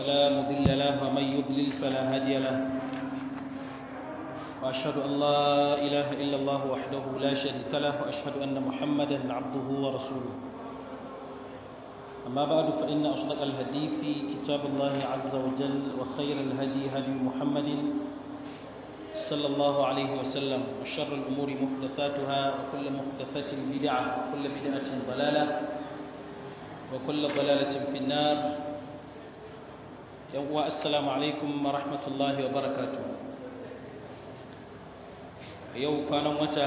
فلا مضل له ومن يضلل فلا هادي له وأشهد أن لا إله إلا الله وحده لا شريك له وأشهد أن محمدا عبده ورسوله أما بعد فإن أصدق الحديث كتاب الله عز وجل وخير الهدي هدي محمد صلى الله عليه وسلم وشر الأمور محدثاتها وكل محدثة بدعة وكل بدعة ضلالة وكل ضلالة في النار يوم السلام عليكم ورحمة الله وبركاته يوم كان متى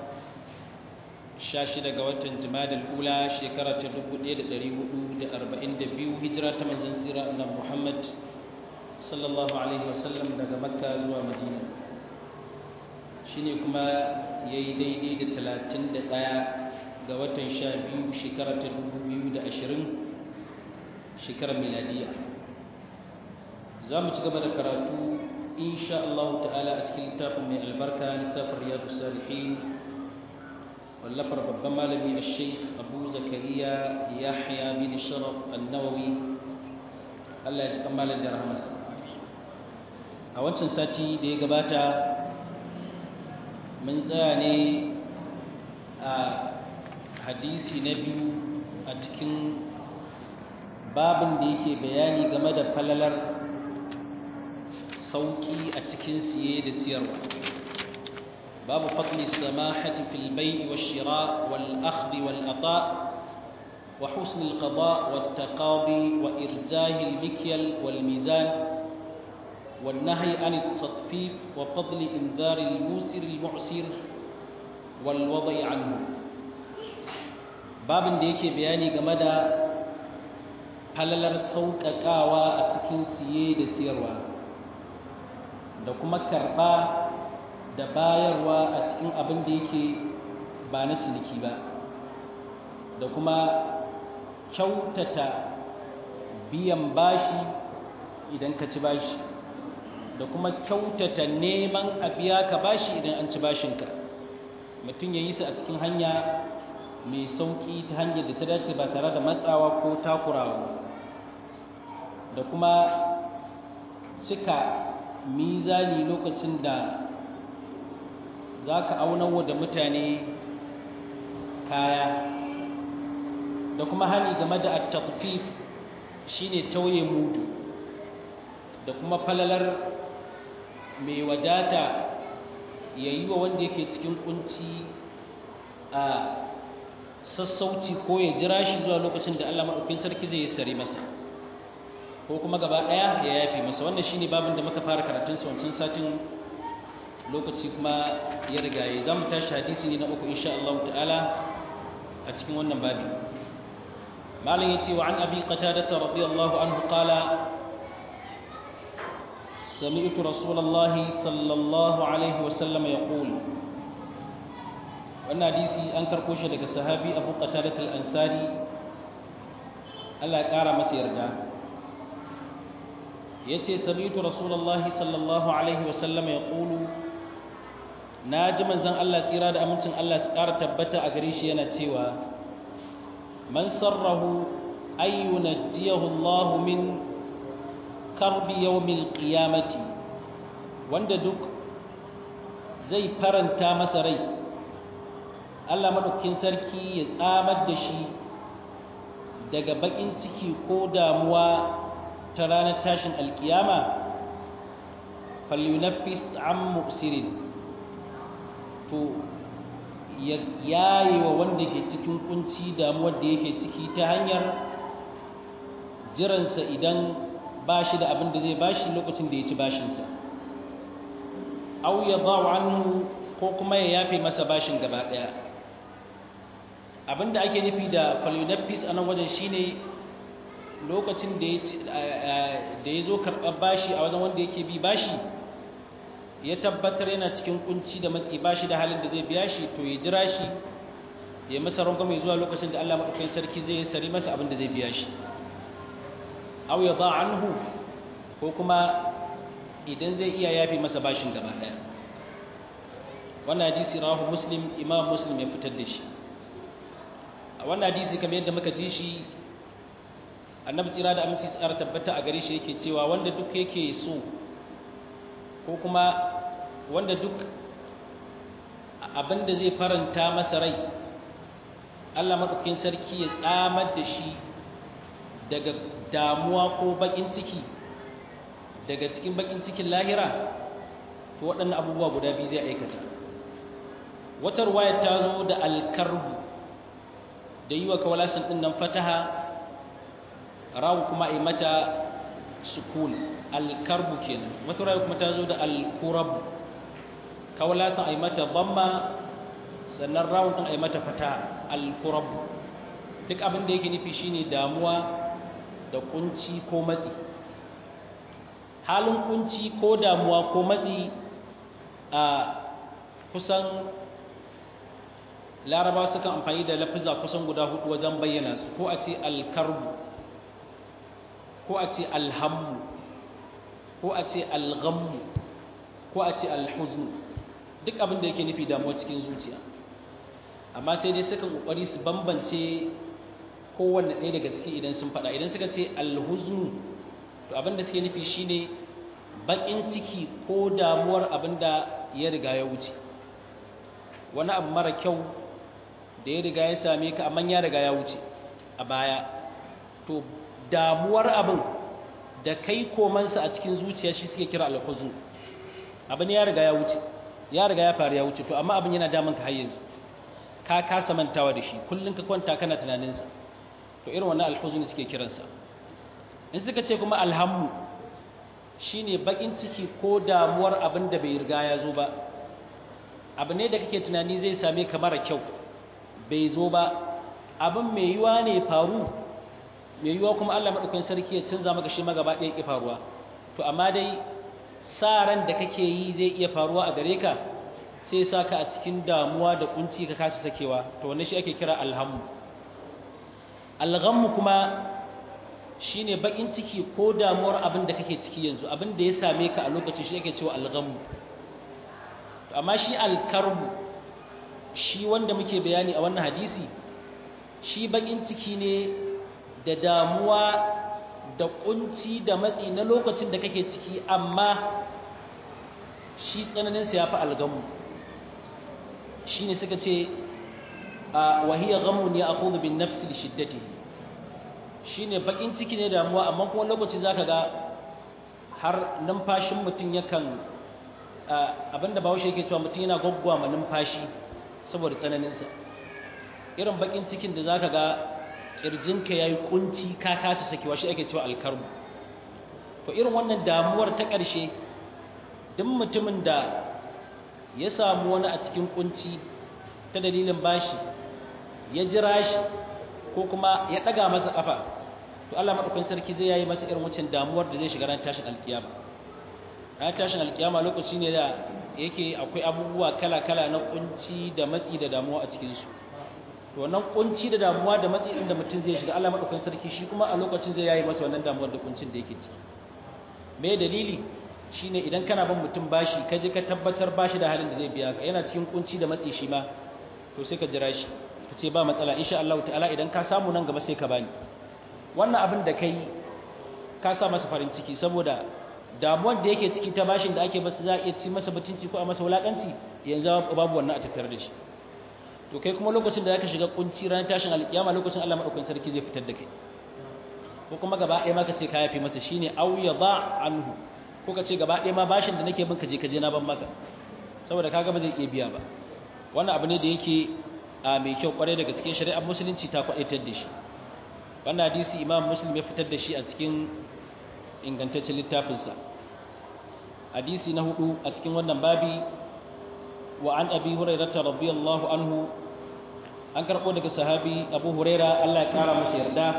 shashi daga watan jimadal ula shekara ta 1442 hijira ta manzon tsira annabi Muhammad sallallahu alaihi wasallam daga makka zuwa madina shine kuma yayi daidai da 31 ga watan 12 shekara ta 2020 shekarar miladiya za mu ci gaba da karatu insha Allah ta'ala a cikin littafin mai albarka littafin riyadus salihin wallafar babban malami a sheikh abu zakariya yahya bin sharaf annawawi allah ya ci kamalin da rahamas a wancan sati da ya gabata mun tsaya ne a hadisi na biyu a cikin babin da yake bayani game da falalar sauƙi a cikin siye da siyarwa باب فضل السماحة في البيع والشراء والأخذ والأطاء وحسن القضاء والتقاضي وإرجاه المكيل والميزان والنهي عن التطفيف وفضل إنذار الموسر المعسر والوضع عنه باب ديك بياني جمدا falalar sauƙaƙawa a cikin siye da siyarwa da kuma karɓa da bayarwa a cikin abin da yake ba na ciniki ba da kuma kyautata biyan bashi idan ka ci bashi da kuma kyautata neman a biya ka bashi idan an ci bashinka mutum ya yi su a cikin hanya mai sauƙi ta hanyar da ta dace ba tare da matsawa ko takurawa da kuma cika mizani lokacin da za ka aunawa da mutane kaya da kuma hani game da at-taqfif shine tauye mudu da kuma falalar mai wadata yayi wa wanda yake cikin kunci a sassauci ko ya jira shi zuwa lokacin da Allah madaukakin sarki zai sare masa ko kuma gaba daya ya yafi masa wannan shine babin da muka fara karatun sa wancan satin lokaci kuma ya riga ya zamu tashi hadisi ne na uku insha Allah ta'ala a cikin wannan babi malam yace wa an abi qatada radiyallahu anhu qala سمعت رسول الله صلى الله عليه وسلم يقول wannan hadisi an karko shi daga sahabi Abu Qatadah al-Ansari Allah ya kara masa yarda yace sami'tu rasulullahi sallallahu alaihi wasallam yaqulu na ji manzon Allah tsira da amincin Allah su ƙara tabbata a gare shi yana cewa man sarrahu ay yunajjiyahu Allah min karbi yawmil qiyamati wanda duk zai faranta masa rai Allah madaukakin sarki ya tsamar da shi daga bakin ciki ko damuwa ta ranar tashin alkiyama falyunaffis an muksirin to ya yaye wa wanda ke cikin kunci damuwar da yake ciki ta hanyar jiransa idan ba shi da abin da zai bashi lokacin da ya ci bashinsa au ya ba anhu ko kuma ya yafe masa bashin gaba ɗaya abin da ake nufi da falyunaffis a nan wajen shine lokacin da ya zo karɓar bashi a wajen wanda yake bi bashi ya tabbatar yana cikin kunci da matsi bashi da halin da zai biya shi to ya jira shi ya masa rangwame zuwa lokacin da Allah maɗaukakin sarki zai sari masa abin da zai biya shi aw ya anhu ko kuma idan zai iya yafi masa bashin gaba ɗaya wannan hadisi rawahu muslim imam muslim ya fitar da shi a wannan hadisi kamar yadda muka ji shi annabi tsira da aminci tsara tabbata a gare shi yake cewa wanda duk yake so ko kuma wanda duk abinda zai faranta masa rai Allah maɗaukin sarki ya tsamar da shi daga damuwa ko baƙin ciki daga cikin baƙin cikin lahira to waɗannan abubuwa guda biyu zai aikata wata ruwayar ta zo da alkarbu da yi wa kawalasin ɗin nan fataha rawu kuma a yi mata sukun alkarbu kenan wata ruwayar kuma ta zo da alkurabu kawalasin a yi mata bamma sannan rawun ɗin a yi mata fata alkurabu duk abin da yake nufi shine damuwa da kunci ko matsi halin kunci ko damuwa ko matsi a kusan laraba sukan amfani da lafiza kusan guda hudu wajen bayyana su ko a ce alkarbu ko a ce alhammu ko a ce alghammu ko a ce alhuznu duk abin da yake nufi damuwa cikin zuciya amma sai dai sukan kokari su bambance kowanne ɗaya daga ciki idan sun faɗa idan suka ce alhuznu to abin da suke nufi shine baƙin ciki ko damuwar abin da ya riga ya wuce wani abu mara kyau da ya riga ya same ka amma ya riga ya wuce a baya to damuwar abin da kai komansa a cikin zuciya shi suke kira alhuznu abin ya riga ya wuce ya riga ya faru ya wuce to amma abin yana damun ka har yanzu ka kasa mantawa da shi kullum ka kwanta kana tunaninsa to irin wannan alhuzuni suke kiransa in suka ce kuma alhammu shine bakin ciki ko damuwar abin da bai riga ya zo ba abu ne da kake tunani zai same ka mara kyau bai zo ba abin mai yiwa ne faru mai yiwa kuma Allah madaukakin sarki ya canza maka shi magaba ɗaya ki faruwa to amma dai sa ran da kake yi zai iya faruwa a gare ka sai sa ka a cikin damuwa da kunci ka kasa sakewa to wannan shi ake kira alhammu alghammu kuma shine bakin ciki ko damuwar abin da kake ciki yanzu abin da ya same ka a lokacin shi ake cewa alghammu amma shi alkarbu shi wanda muke bayani a wannan hadisi shi bakin ciki ne da damuwa da kunci da matsi na lokacin da kake ciki amma shi tsananinsa ya fi algamu shi ne suka ce a wahiyar gamu ne a kudu bin nafsi da shiddati shi ne bakin ciki ne damuwa amma kuma lokaci za ka ga har numfashin mutum yakan abinda bahaushe yake cewa mutum yana gwaggwa ma numfashi saboda tsananinsa irin bakin cikin da za ka ga ƙirjinka ya yi ƙunci ka kasa sakewa shi ake cewa alkarmu to irin wannan damuwar ta ƙarshe duk mutumin da ya samu wani a cikin ƙunci ta dalilin bashi ya jira shi ko kuma ya ɗaga masa ƙafa to Allah maɗaukin sarki zai yayi masa irin wancan damuwar da zai shiga ran tashin alkiyama ran tashin alkiyama lokaci ne da yake akwai abubuwa kala-kala na ƙunci da matsi da damuwa a cikinsu to wannan kunci da damuwa da matsi inda mutum zai shiga Allah madaukakin sarki shi kuma a lokacin zai yayi masa wannan damuwar da kuncin da yake ciki me dalili shine idan kana ban mutum bashi ka je ka tabbatar bashi da halin da zai biya ka yana cikin kunci da matsi shi ma to sai ka jira shi ka ce ba matsala insha Allah ta'ala idan ka samu nan gaba sai ka bani wannan abin da kai ka sa masa farin ciki saboda damuwar da yake ciki ta bashin da ake masa za a iya ci masa mutunci ko a masa wulakanci yanzu babu wannan a tattare da shi to kai kuma lokacin da zaka shiga kunci ran tashin alkiyama lokacin Allah madaukakin sarki zai fitar da kai ko kuma gaba ɗaya ma ka ce ka yafi masa shine aw yadha anhu ko ka ce gaba ɗaya ma bashin da nake bin ka je ka je na ban maka saboda kaga ba zai iya biya ba wannan abu ne da yake a mai kyau kwarai daga cikin shari'ar musulunci ta kwadaitar da shi wannan hadisi imam muslim ya fitar da shi a cikin ingantaccen littafinsa hadisi na hudu a cikin wannan babi وعن أبي هريرة رضي الله عنه أن كربو لك صحابي أبو هريرة الله كارا مسيردا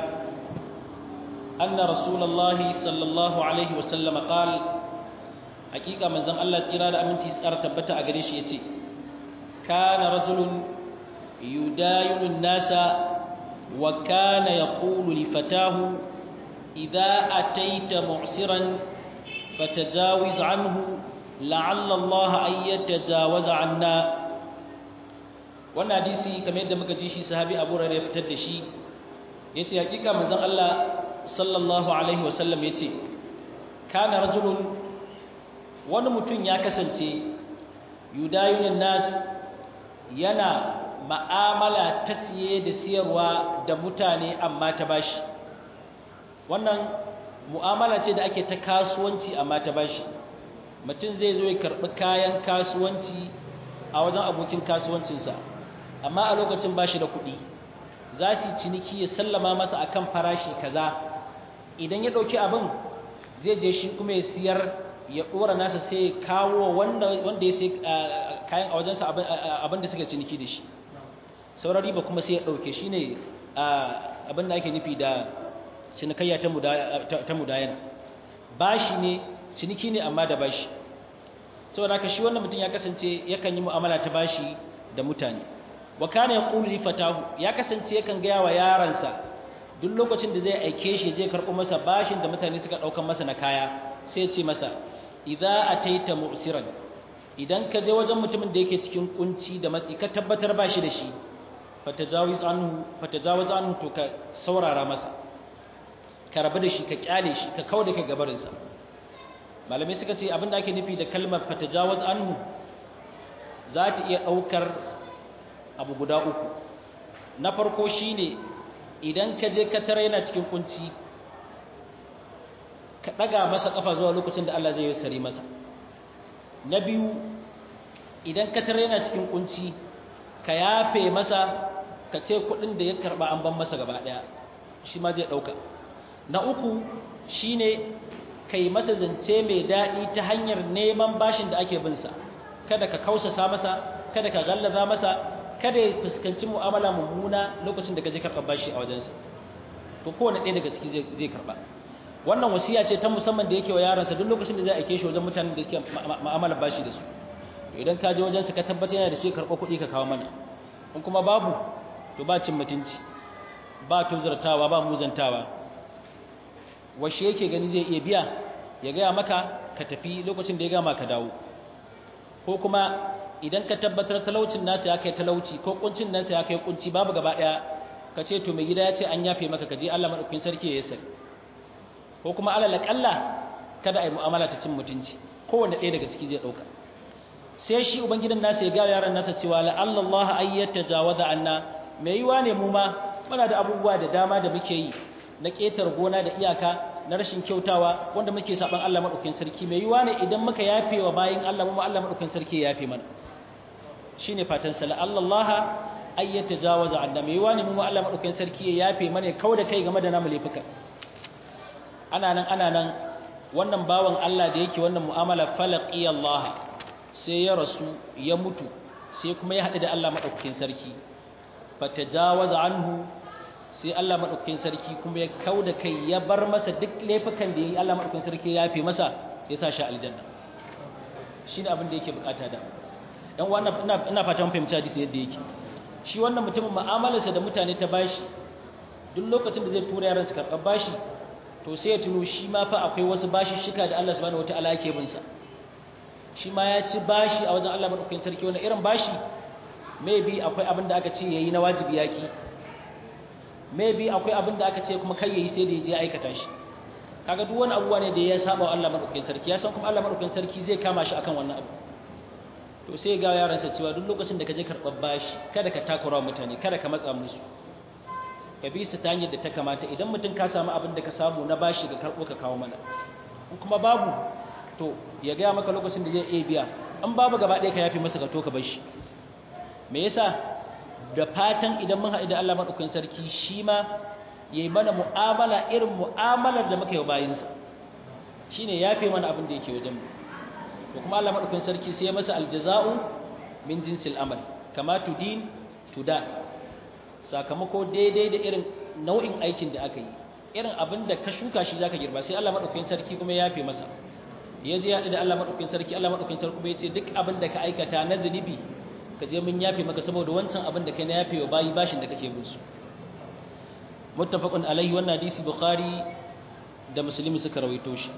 أن رسول الله صلى الله عليه وسلم قال حقيقة من زم الله إرادة أمن تسأر تبتا أغريش يتي كان رجل يداين الناس وكان يقول لفتاه إذا أتيت معسرا فتجاوز عنه لعل الله أن يتجاوز عنا wannan hadisi kamar yadda muka ji shi sahabi Abu Hurairah ya fitar da shi yace hakika manzon Allah sallallahu alaihi wasallam ya ce kana rajulun wani mutum ya kasance yudayunin nas yana ma'amala ta siye da siyarwa da mutane amma ta bashi wannan mu'amala ce da ake ta kasuwanci amma ta bashi mutum zai zo ya karɓi kayan kasuwanci a wajen abokin kasuwancinsa amma a lokacin bashi da kuɗi za su yi ciniki ya sallama masa akan farashi kaza idan ya ɗauki abin zai je shi kuma ya siyar ya ɗora nasa sai kawo wanda ya sai kayan a wajensa abin da suka ciniki da shi sauran riba kuma sai ya ɗauke shi ne abin da ake nufi da cinikayya ta mudayana bashi ne ciniki ne amma da bashi saboda haka shi wannan mutum ya kasance yakan yi mu'amala ta bashi da mutane wa kana yaqulu li fatahu ya kasance yakan gaya wa yaransa duk lokacin da zai aike shi je karɓo masa bashin da mutane suka ɗaukan masa na kaya sai ce masa idza ataita mu'siran idan ka je wajen mutumin da yake cikin kunci da matsi ka tabbatar ba shi da shi fatajawiz anhu fatajawiz anhu to ka saurara masa ka rabu da shi ka kyale shi ka kauda ka gabarin sa malamai suka ce abinda ake nufi da kalmar fatajawaz anhu za ta iya daukar abu guda uku na farko shine idan ka je ka tare yana cikin kunci ka ɗaga masa ƙafa zuwa lokacin da Allah zai yi sare masa na biyu idan ka tare yana cikin kunci ka yafe masa ka ce kuɗin da ya karɓa an ban masa gaba ɗaya shi ma zai ɗauka na uku shine ka yi masa zance mai daɗi ta hanyar neman bashin da ake binsa kada ka kausasa masa kada ka gallaza masa kada ya fuskanci mu'amala mummuna lokacin da ka je karɓar bashi a wajensa to kowane ɗaya daga ciki zai karɓa wannan wasiya ce ta musamman da yake wa yaransa duk lokacin da zai aike shi wajen mutanen da suke mu'amala bashi da su idan ka je wajensa ka tabbata yana da shi karɓo kuɗi ka kawo mana in kuma babu to ba cin mutunci ba tuzartawa ba muzantawa washe yake gani zai iya biya ya gaya maka ka tafi lokacin da ya gama ka dawo ko kuma idan ka tabbatar talaucin nasa ya kai talauci ko kuncin nasa ya kai kunci babu gaba daya ka ce to mai gida ya ce an yafe maka ka je Allah madaukakin sarki ya yasar ko kuma alal kalla kada ai mu'amala ta cin mutunci kowanne ɗaya daga ciki zai dauka sai shi ubangidan nasa ya ga yaran nasa cewa la Allah ayyata jawaza anna mai yiwa ne mu ma muna da abubuwa da dama da muke yi na ketar gona da iyaka na rashin kyautawa wanda muke saban Allah madaukakin sarki mai yiwa ne idan muka yafe wa bayin Allah mu Allah madaukakin sarki ya yafe mana shine fatan sala Allah ay yatajawaza anna mai yiwa ne mu Allah madaukakin sarki ya yafe mana kau da kai game da namu laifuka ana nan ana nan wannan bawan Allah da yake wannan mu'amala falaqi Allah sai ya rasu ya mutu sai kuma ya haɗu da Allah madaukakin sarki fatajawaza anhu sai Allah madaukakin sarki kuma ya kauda kai ya bar masa duk laifukan da yi Allah madaukakin sarki ya yafe masa ya sa shi aljanna shine abin da yake bukata da dan wannan ina ina fatan fahimci hadisi yadda yake shi wannan mutumin mu'amalarsa da mutane ta bashi duk lokacin da zai tura yaran su karɓar bashi to sai ya tuno shi ma fa akwai wasu bashi shika da Allah subhanahu wataala yake bin sa shi ma ya ci bashi a wajen Allah madaukakin sarki wannan irin bashi maybe akwai abin da aka ce yayi na wajibi yaki maybe akwai abin da aka ce kuma kai yayi sai da yaje aikata shi kaga duk wani abuwa ne da ya saba wa Allah madaukakin sarki ya san kuma Allah madaukakin sarki zai kama shi akan wannan abu to sai ga yaransa cewa duk lokacin da ka je karɓar bashi kada ka takura mutane kada ka matsa musu ka bi su ta hanyar da ta kamata idan mutum ka samu abin da ka samu na bashi ga karɓo ka kawo mana in kuma babu to ya gaya maka lokacin da zai iya biya in babu gaba ɗaya ka yafi masa ka to ka bashi me yasa da fatan idan mun haɗu da Allah maɗaukakin sarki shi ma ya yi mana mu'amala irin mu'amalar da muka yi bayinsa shi ne ya fi mana abin da yake wajen mu da kuma Allah maɗaukakin sarki sai ya masa aljaza'u min jinsil amal kama tudin tuda sakamako daidai da irin nau'in aikin da aka yi irin abin da ka shuka shi zaka girba sai Allah maɗaukakin sarki kuma ya fi masa ya je ya haɗu da Allah maɗaukakin sarki Allah maɗaukakin sarki kuma ya ce duk abin da ka aikata na zunubi ka je mun yafe maka saboda wancan abin da kai na yafe wa bayi bashin da kake bin su muttafaqun alaihi wannan hadisi bukhari da muslim suka rawaito shi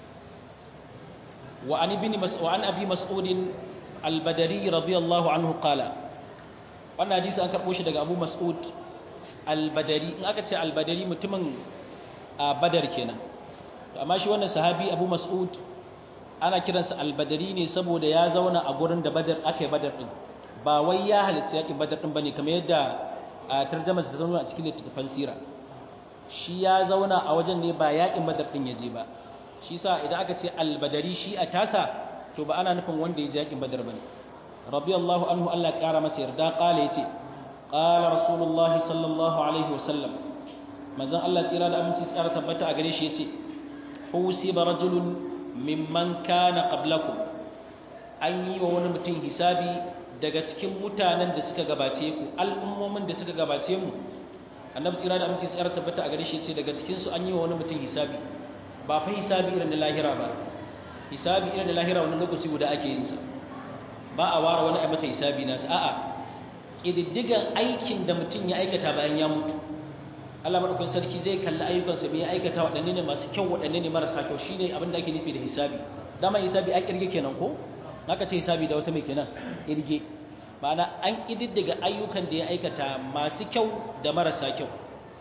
wa an ibn mas'ud wa an abi mas'ud al-badri radiyallahu anhu qala wannan hadisi an karbo shi daga abu mas'ud al-badri in aka ce al-badri mutumin a badar kenan amma shi wannan sahabi abu mas'ud ana kiransa albadari ne saboda ya zauna a gurin da badar aka yi badar din ba wai ya halitta yakin badar din bane kamar yadda a tarjama ta zauna a cikin littattafan sira shi ya zauna a wajen ne ba yakin badar din ya je ba shi sa idan aka ce albadari shi a tasa to ba ana nufin wanda ya je yakin badar bane radiyallahu anhu Allah ya kara masa yarda kala yace qala rasulullahi sallallahu alaihi wasallam manzon Allah tsira da aminci tsara tabbata a gare shi yace husiba rajulun mimman kana qablakum an yi wa wani mutum hisabi daga cikin mutanen da suka gabace ku al'ummomin da suka gabace mu annabi tsira da aminci tsara tabbata a gare shi yace daga cikin su an yi wa wani mutum hisabi ba fa hisabi irin da lahira ba hisabi irin da lahira wani lokaci guda ake yin sa ba a ware wani a masa hisabi nasa a'a kididdigan aikin da mutum ya aikata bayan ya mutu Allah madaukakin sarki zai kalli ayyukansa me ya aikata waɗanne ne masu kyau waɗanne ne marasa kyau shine abin da ake nufi da hisabi dama hisabi a kirge kenan ko naka ce hisabi da wata mai kenan kirge ma'ana an kididdiga ayyukan da ya aikata masu kyau da marasa kyau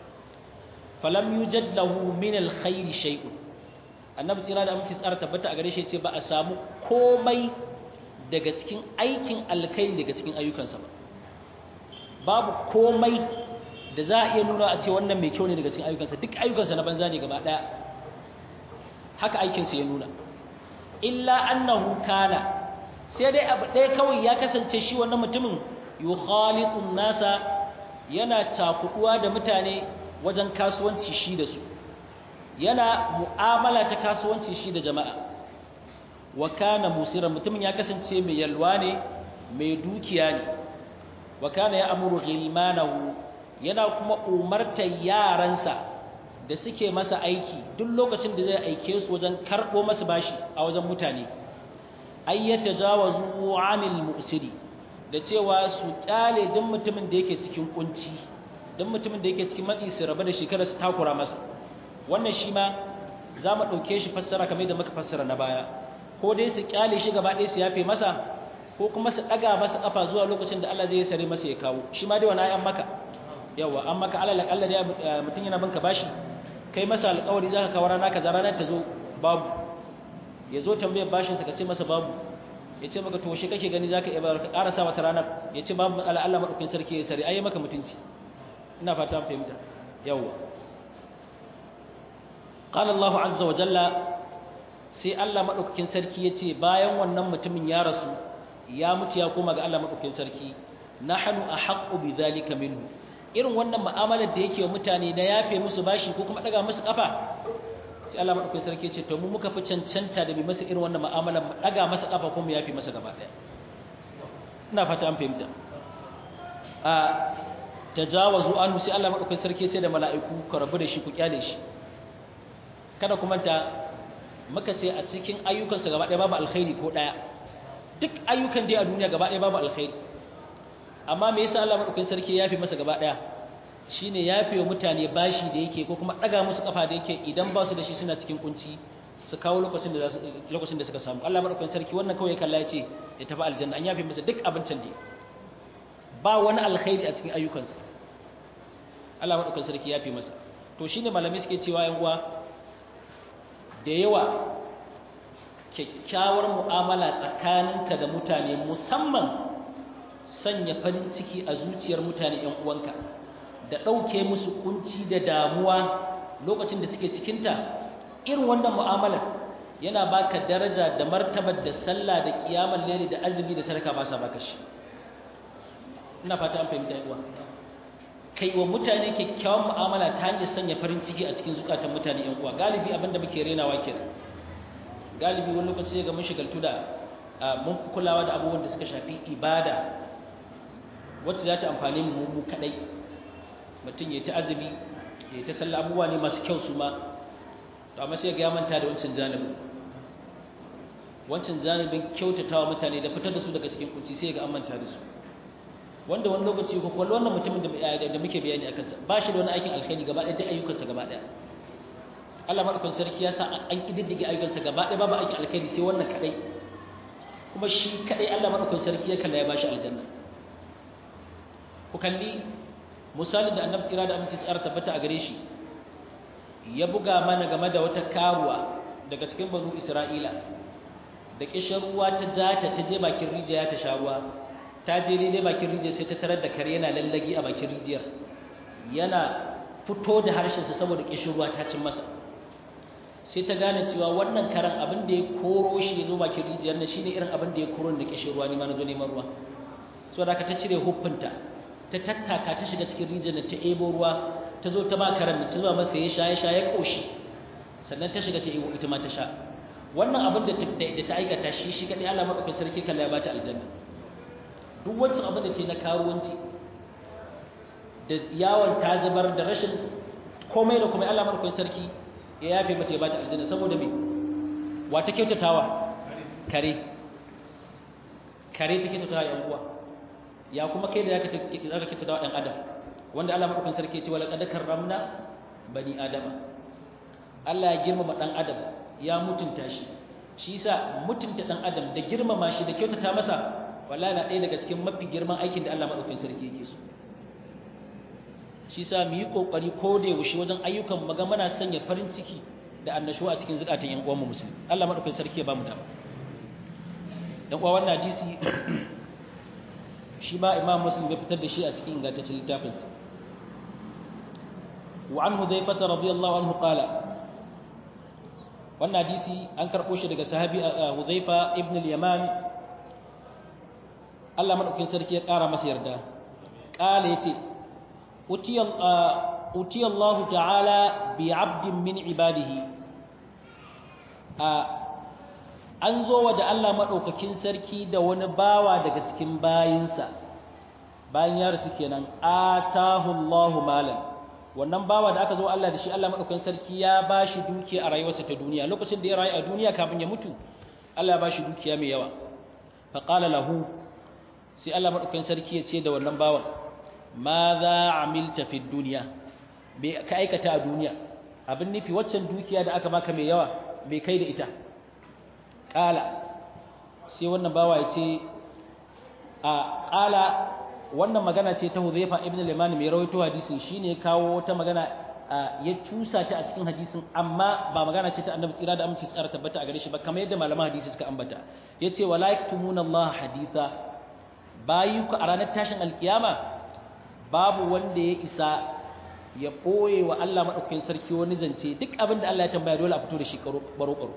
falam yujad lahu min alkhair shay'un annabi tsira da aminci tsara tabbata a gare shi ce ba a samu komai daga cikin aikin alkhairi daga cikin ayyukansa ba babu komai da za a iya nuna a ce wannan mai kyau ne daga cikin ayyukansa duk ayyukansa na banza ne gaba ɗaya haka aikinsa ya nuna illa annahu kana sai dai abu ɗaya kawai ya kasance shi wannan mutumin yukhalitun nasa yana cakuduwa da mutane wajen kasuwanci shi da su yana mu'amala ta kasuwanci shi da jama'a wa kana musiran mutumin ya kasance mai yalwa ne mai dukiya ne wa kana ya amuru ghilmanahu yana kuma umartar yaransa da suke masa aiki duk lokacin da zai aike su wajen karɓo masa bashi a wajen mutane ay yatajawazu anil mu'siri da cewa su kyale duk mutumin da yake cikin kunci duk mutumin da yake cikin matsi su rabu da shekara su takura masa wannan shi ma za mu ɗauke shi fassara kamar da muka fassara na baya ko dai su kyale shi gaba ɗaya su yafe masa ko kuma su ɗaga masa ƙafa zuwa lokacin da Allah zai sare masa ya kawo shi ma dai wani ayan maka yawa an maka alal akalla dai mutum yana binka bashi kai masa alƙawari zaka kawo rana kaza ranar ta zo babu ya zo tambayar bashin sa ka ce masa babu ya ce maka to shi kake gani zaka iya ka ƙara sa mata ranar ya ce babu Allah Allah madaukakin sarki ya sare ai maka mutunci ina fata an fahimta yawa qala Allah azza wa jalla sai Allah madaukakin sarki ya ce bayan wannan mutumin ya rasu ya mutu ya koma ga Allah madaukakin sarki nahnu ahaqqu bidhalika minhu irin wannan mu'amalar da yake wa mutane na yafe musu bashi ko kuma daga musu kafa sai Allah madaukakin sarki ya ce to mu muka fi cancanta da bi masa irin wannan mu'amalar mu daga masa kafa ko mu yafe masa gaba daya ina fata an fahimta a tajawazu anhu sai Allah madaukakin sarki ya ce da mala'iku ku rabu da shi ku kyale shi kada ku manta muka ce a cikin ayyukansa gaba daya babu alkhairi ko daya duk ayyukan da a duniya gaba daya babu alkhairi amma me yasa Allah madaukakin sarki ya yafe masa gaba daya shine yafe wa mutane bashi da yake ko kuma daga musu kafa da yake idan ba su da shi suna cikin kunci su kawo lokacin da lokacin da suka samu Allah madaukakin sarki wannan kawai kalla yace ya tafi aljanna an yafe masa duk abincin da ba wani alkhairi a cikin ayyukansa Allah madaukakin sarki ya yafe masa to shine malamai suke cewa yan uwa da yawa kyakkyawar mu'amala tsakaninka da mutane musamman sanya farin ciki a zuciyar mutane ‘yan uwanka da ɗauke musu kunci da damuwa lokacin da suke cikinta irin wannan mu'amalar yana baka daraja da martabar da sallah da kiyamar lere da azumi da sadaka ba sa baka shi ina fata an fahimta uwa kai wa mutane kyakkyawan mu'amala ta hanyar sanya farin ciki a cikin zukatan mutane ‘yan uwa galibi abin da muke renawa kenan galibi wani lokaci ga mun shigaltu da mun kulawa da abubuwan da suka shafi ibada wacce za ta amfani mu mu kadai mutum ya ta azumi ya ta sallah abubuwa ne masu kyau su ma to amma sai ga ya manta da wancan janibin wancan janibin kyautatawa mutane da fitar da su daga cikin kunci sai ga an manta da su wanda wani lokaci ko kwallo wannan mutumin da muke bayani akan sa ba shi da wani aikin alkhairi gaba ɗaya da ayyukansa gaba ɗaya Allah madaukakin sarki ya sa an kididdige ayyukansa gaba ɗaya babu aikin alkhairi sai wannan kadai kuma shi kadai Allah madaukakin sarki ya kalla ya bashi aljanna ku kalli misalin da annabi tsira da aminci tsara tabbata a gare shi ya buga mana game da wata karuwa daga cikin banu Isra'ila da kishin ruwa ta jata ta je bakin rijiya ta sha ruwa ta je daidai bakin rijiyar sai ta tarar da kare yana lallagi a bakin rijiyar yana fito da harshensa saboda kishin ruwa ta cin masa sai ta gane cewa wannan karan abin da ya koro shi ya zo bakin rijiyar na shine irin abin da ya koro da kishin ruwa ni ma na zo neman ruwa so da ta cire huffinta ta tattaka ta shiga cikin rijiyar ta ebo ruwa ta zo ta ba karan ta zuwa masa ya sha ya sha ya koshi sannan ta shiga ta ebo ita ma ta sha wannan abin da ta aikata shi shi kadai Allah madaukakin sarki kalla ya bata aljanna duk wancan abin da ke na karuwanci da yawon ta zubar da rashin komai da komai Allah madaukakin sarki ya yafe mata ya bata aljanna saboda me wa ta kyautatawa kare kare ta kyautatawa yan uwa ya kuma kai da zaka zaka kyautatawa dan adam wanda Allah madaukakin sarki ya ce wala qad karramna bani adama Allah ya girmama dan adam ya mutunta shi shi yasa mutunta dan adam da girmama shi da kyautata masa wallahi na ɗaya daga cikin mafi girman aikin da Allah madaukakin sarki yake so shi yasa mu yi kokari ko da yaushe wajen ayyukan mu ga muna sanya farin ciki da annashuwa a cikin zukatan yan uwanmu musulmi Allah madaukakin sarki ya ba mu dama dan uwa wannan hadisi shi ma Imam Muslim ya fitar da shi a cikin ingantaccen littafin sa wa an Hudhayfah radiyallahu anhu qala wannan hadisi an karɓo shi daga sahabi Hudhaifa ibn al-Yaman Allah madaukakin sarki ya ƙara masa yarda ƙala yace utiya utiya Allah ta'ala bi 'abdin min ibadihi an zo wa da Allah madaukakin sarki da wani bawa daga cikin bayinsa bayan ya rasu kenan atahu Allah malan wannan bawa da aka zo Allah da shi Allah madaukakin sarki ya bashi dukiya a rayuwarsa ta duniya lokacin da ya rayu a duniya kafin ya mutu Allah ya bashi dukiya mai yawa fa qala lahu sai Allah madaukakin sarki ya ce da wannan bawan ma za amilta fi dunya bai ka aikata a duniya abin nufi waccan dukiya da aka baka mai yawa bai kai da ita qala sai wannan bawa ya ce a qala wannan magana ce ta Hudhayfa ibn al-Yaman mai rawaito hadisin shine kawo wata magana ya tusa ta a cikin hadisin amma ba magana ce ta Annabi tsira da aminci tsara tabbata a gare shi ba kamar yadda malaman hadisi suka ambata yace wala yaktumuna Allah haditha bayuka a ranar tashin alkiyama babu wanda ya isa ya boye wa Allah madaukakin sarki wani zance duk abin da Allah ya tambaya dole a fito da shi karo karo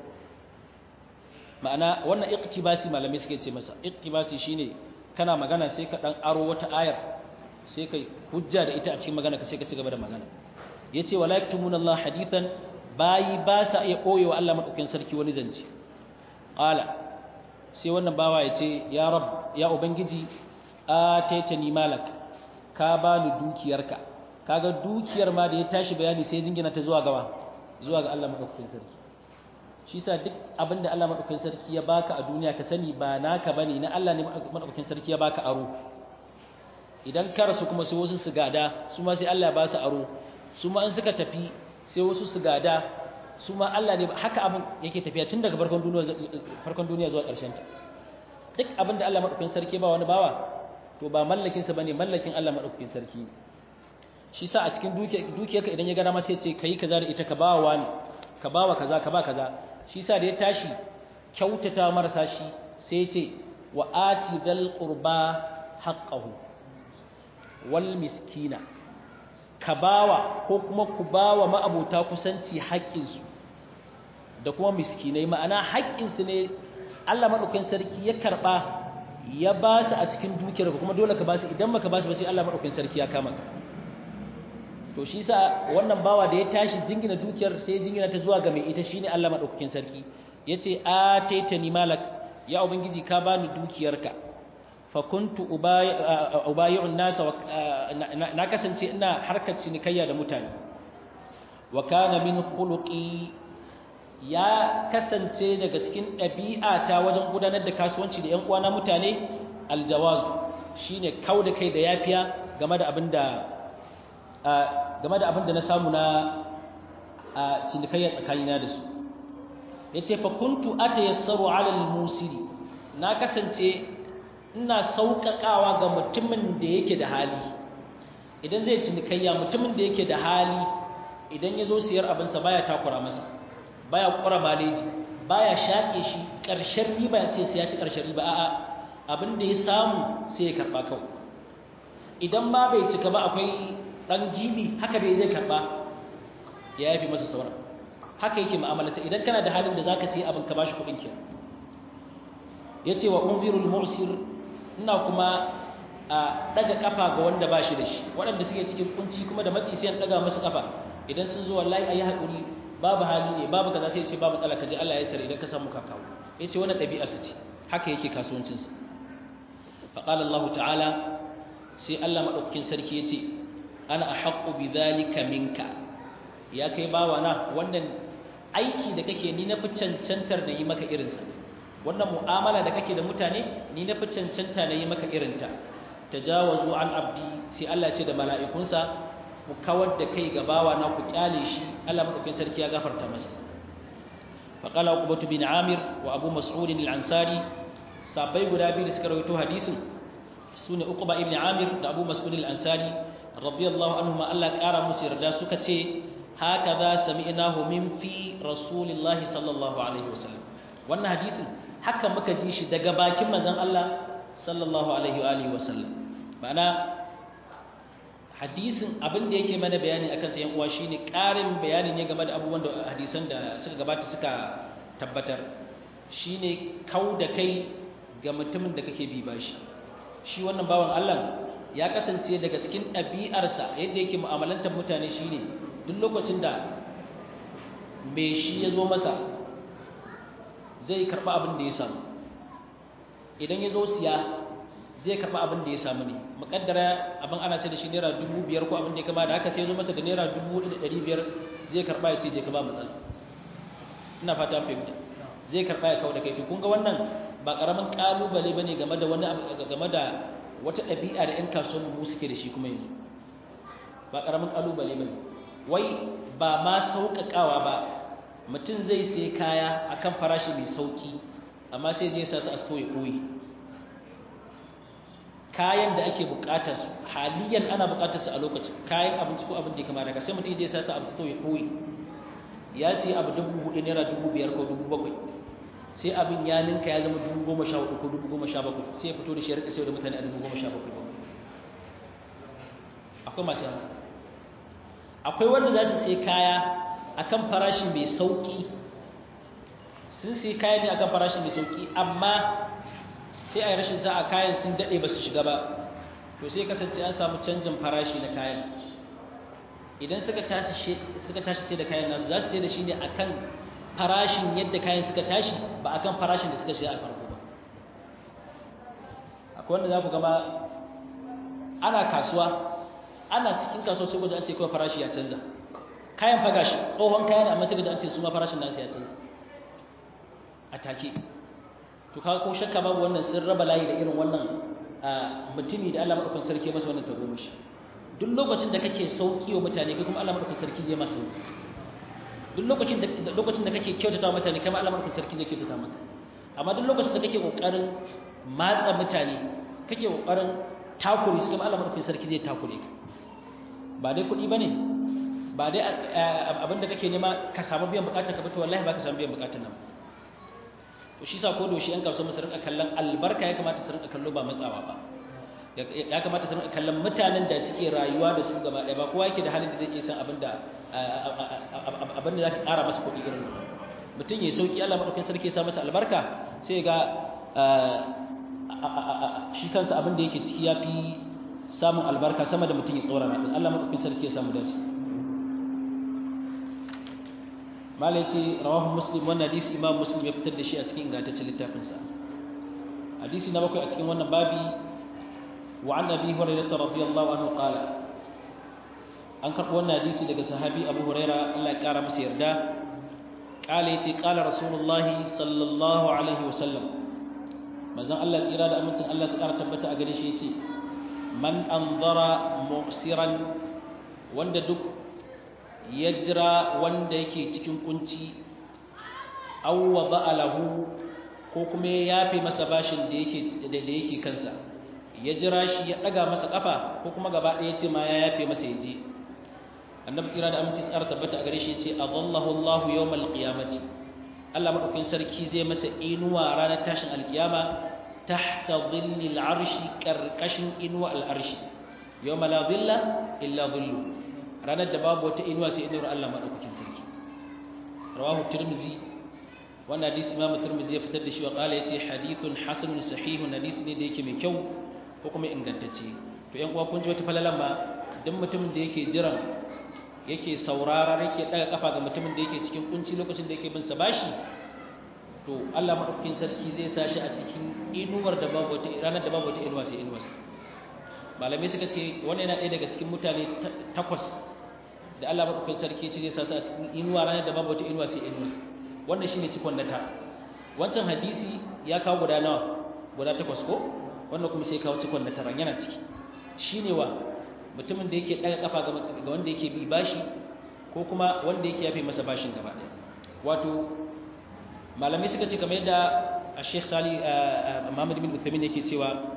ma'ana wannan iqtibasi malamai suke ce masa iqtibasi shine kana magana sai ka dan aro wata ayar sai kai hujja da ita a cikin magana ka sai ka ci gaba da magana yace wala yaktumuna Allah hadithan bayi ba sa iya koyewa Allah madaukakin sarki wani zance qala sai wannan bawa yace ya rab ya ubangiji ataitani malak ka bani dukiyarka kaga dukiyar ma da ya tashi bayani sai jingina ta zuwa gawa zuwa ga Allah madaukakin sarki shi sa duk abinda Allah madaukakin sarki ya baka a duniya ka sani ba naka bane na Allah ne madaukakin sarki ya baka aro idan ka rasu kuma sai wasu su gada su ma sai Allah ya ba su aro su ma in suka tafi sai wasu su gada su ma Allah ne haka abin yake tafiya tun daga farkon duniya farkon duniya zuwa ƙarshen ta duk abinda Allah madaukakin sarki ba wani bawa to ba mallakin sa bane mallakin Allah madaukakin sarki shi sa a cikin dukiyarka idan ya gana ma sai ce kai kaza da ita ka bawa wani ka bawa kaza ka ba kaza shi sa da ya tashi kyautata marasa shi sai ce wa ati dhal qurba haqqahu wal miskina ka bawa ko kuma ku bawa ma'abota kusanci haƙƙinsu da kuma miskinai ma'ana haƙƙinsu ne Allah madaukakin sarki ya karba ya ba su a cikin dukiyar kuma dole ka ba su idan baka ba su ba sai Allah madaukakin sarki ya kama ka to shi sa wannan bawa da ya tashi jingina dukiyar sai jingina ta zuwa ga mai ita shine Allah madaukakin sarki yace ataitani malak ya ubangiji ka bani dukiyarka fa kuntu ubayi'un nas na kasance ina harkar cinikayya da mutane wa kana min khuluqi ya kasance daga cikin ɗabi'ata wajen gudanar da kasuwanci da ƴan uwana mutane aljawazu shine kauda kai da yafiya game da abinda game da abin da na samu na cinikayya tsakanina da su ya ce fakuntu ata yassaru alal musiri na kasance ina sauƙaƙawa ga mutumin da yake da hali idan zai cinikayya mutumin da yake da hali idan ya zo siyar abinsa baya takura masa baya kura maleji baya shaƙe shi ƙarshen riba ya ce sai ya ci ƙarshen riba a'a abin da ya samu sai ya karɓa kawai idan ma bai cika ba akwai ɗan gibi haka bai zai karɓa ya yafi masa sauran haka yake mu'amalarsa idan kana da halin da zaka sayi abin ka bashi kuɗin ki yace wa unzirul mursir ina kuma a daga kafa ga wanda bashi da shi waɗanda suke cikin kunci kuma da matsi sai an daga musu kafa idan sun zo wallahi ayi hakuri babu hali ne babu kaza sai ya ce babu matsala kaje Allah ya tsare idan ka samu kakawo yace wannan ɗabi'ar sa ce haka yake kasuwancin sa fa qala Allah ta'ala sai Allah madaukakin sarki yace ana ahaqqu bidhalika minka ya kai bawa na wannan aiki da kake ni na fi cancantar da yi maka irinsa wannan mu'amala da kake da mutane ni na fi cancanta na yi maka irinta tajawazu an abdi sai Allah ce da mala'ikunsa ku kawar da kai ga bawa na ku kyale shi Allah madaukakin sarki ya gafarta masa fa qala uqbatu bin amir wa abu mas'ud al-ansari sabai guda biyu da suka rawaito hadisin sune uqba ibn amir da abu mas'ud al-ansari radiyallahu anhum Allah kara musu yarda suka ce hakaza sami'nahu min fi rasulillahi sallallahu alaihi wasallam wannan hadisin haka muka ji shi daga bakin manzon Allah sallallahu alaihi wa alihi wasallam ma'ana hadisin abin da yake mana bayani akan sa yan uwa shine ƙarin bayani ne game da abubuwan da hadisan da suka gabata suka tabbatar shine kau da kai ga mutumin da kake bi bashi shi wannan bawan Allah ya kasance daga cikin ɗabi'arsa yadda yake mu'amalantar mutane shine duk lokacin da mai shi ya zo masa zai karɓi abin da ya samu idan ya zo siya zai karɓi abin da ya samu ne muƙaddara abin ana sai da shi naira dubu biyar ko abin da ya kama da haka sai zo masa da naira dubu da ɗari biyar zai karɓa ya ce je ka ba matsala ina fata fahimta zai karɓa ya kawo da kai to kun ga wannan ba ƙaramin ƙalubale ba ne game da wani game da wata ɗabi'a da 'yan kasuwan mu suke da shi kuma yanzu ba ƙaramin ƙalubale ba ne wai ba ma sauƙaƙawa ba mutum zai sai kaya akan farashi mai sauƙi amma sai zai sa su a sto ya ɓoye kayan da ake buƙatar su haliyan ana buƙatar su a lokacin kayan abinci ko abin da ya kama daga sai mutum zai sa su a sto ya ɓoye ya sai abu dubu hudu naira dubu biyar ko dubu bakwai sai abin ya ninka ya zama dubu goma sha hudu ko dubu goma sha bakwai sai ya fito da shi ya rika sayar da mutane a dubu goma sha bakwai akwai masu yawa akwai wanda za su sai kaya akan farashi mai sauki sun sai kaya ne akan farashi mai sauki amma sai a yi rashin sa'a kayan sun daɗe ba su shiga ba to sai kasance an samu canjin farashi na kayan idan suka tashi sai da kayan nasu za su sai da shi ne akan farashin yadda kayan suka tashi ba akan farashin da suka siya a farko ba akwai wanda za ku gama ana kasuwa ana cikin kasuwa sai gwada an ce kawai farashi ya canza kayan faga shi tsohon kayan amma sai da an ce su ma farashin nasu ya canza a take to kaga ko shakka babu wannan sun raba layi da irin wannan mutumi da Allah madaukakin sarki masa wannan tagomashi duk lokacin da kake sauki wa mutane kai kuma Allah madaukakin sarki zai masa sauki duk lokacin da lokacin da kake kyautata wa mutane kai ma Allah madaukakin sarki zai kyautata maka amma duk lokacin da kake kokarin matsa mutane kake kokarin takure su kuma Allah madaukakin sarki zai takure ka ba dai kuɗi bane ba dai abin da kake nema ka samu biyan bukatar ka ba to wallahi ba ka samu biyan bukatar nan to shi sa ko doshi yan kasuwa su rinka kallon albarka ya kamata su rinka kallo ba matsawa ba ya kamata su rinka kallon mutanen da suke rayuwa da su gaba ɗaya ba kowa yake da halin da zai iya san abin da abin da za ka ƙara masa kuɗi irin mutum ya sauki Allah maɗaukin sarki ya sa masa albarka sai ga shi kansa abin da yake ciki ya fi samun albarka sama da mutum ya tsora na Allah maɗaukin sarki ya samu dace malai ce rawahu muslim wannan hadisi imam muslim ya fitar da shi a cikin ingantaccen littafinsa hadisi na bakwai a cikin wannan babi wa an abi hurairah radiyallahu anhu qala an karɓi wannan hadisi daga sahabi abu huraira Allah ya ƙara masa yarda qala yace qala rasulullahi sallallahu alaihi wasallam manzon Allah tsira da amincin Allah su ƙara tabbata a gare shi yace man anzara mu'siran wanda duk ya jira wanda yake cikin kunci aw wada'a lahu ko kuma ya yafe masa bashin da yake da yake kansa ya jira shi ya daga masa kafa ko kuma gaba ɗaya ce ma ya yafe masa yaje annabi tsira da aminci tsara tabbata a gare shi yace adallahu Allahu yawmal qiyamati Allah madaukakin sarki zai masa inuwa ranar tashin alkiyama tahta dhillil arshi karkashin inuwa al'arshi yawma la dhilla illa dhillu ranar da babu wata inuwa sai inuwar Allah madaukakin sarki rawahu tirmizi wannan hadisi imamu tirmizi ya fitar da shi wa qala yace hadithun hasanun sahihun hadisi ne da yake mai kyau ko kuma ingantacce to yan uwa kun ji wata falalan ma duk mutumin da yake jiran yake saurara yake daga kafa ga mutumin da yake cikin kunci lokacin da yake bin sa bashi to Allah madaukakin sarki zai sa shi a cikin inuwar da babu wata ranar da babu wata inuwa sai inuwar malamai suka ce wannan yana ɗaya daga cikin mutane takwas da Allah madaukakin sarki ce zai sa su a cikin inuwa ranar da babu wata inuwa sai inuwar wannan shine cikon na ta wancan hadisi ya kawo guda nawa guda takwas ko wannan kuma sai kawo cikon na tara yana ciki shine wa mutumin da yake daga kafa ga wanda yake bi bashi ko kuma wanda yake yafe masa bashin gaba ɗaya wato malamai suka ce kamar yadda Sheikh Sali Muhammad bin Uthaymeen yake cewa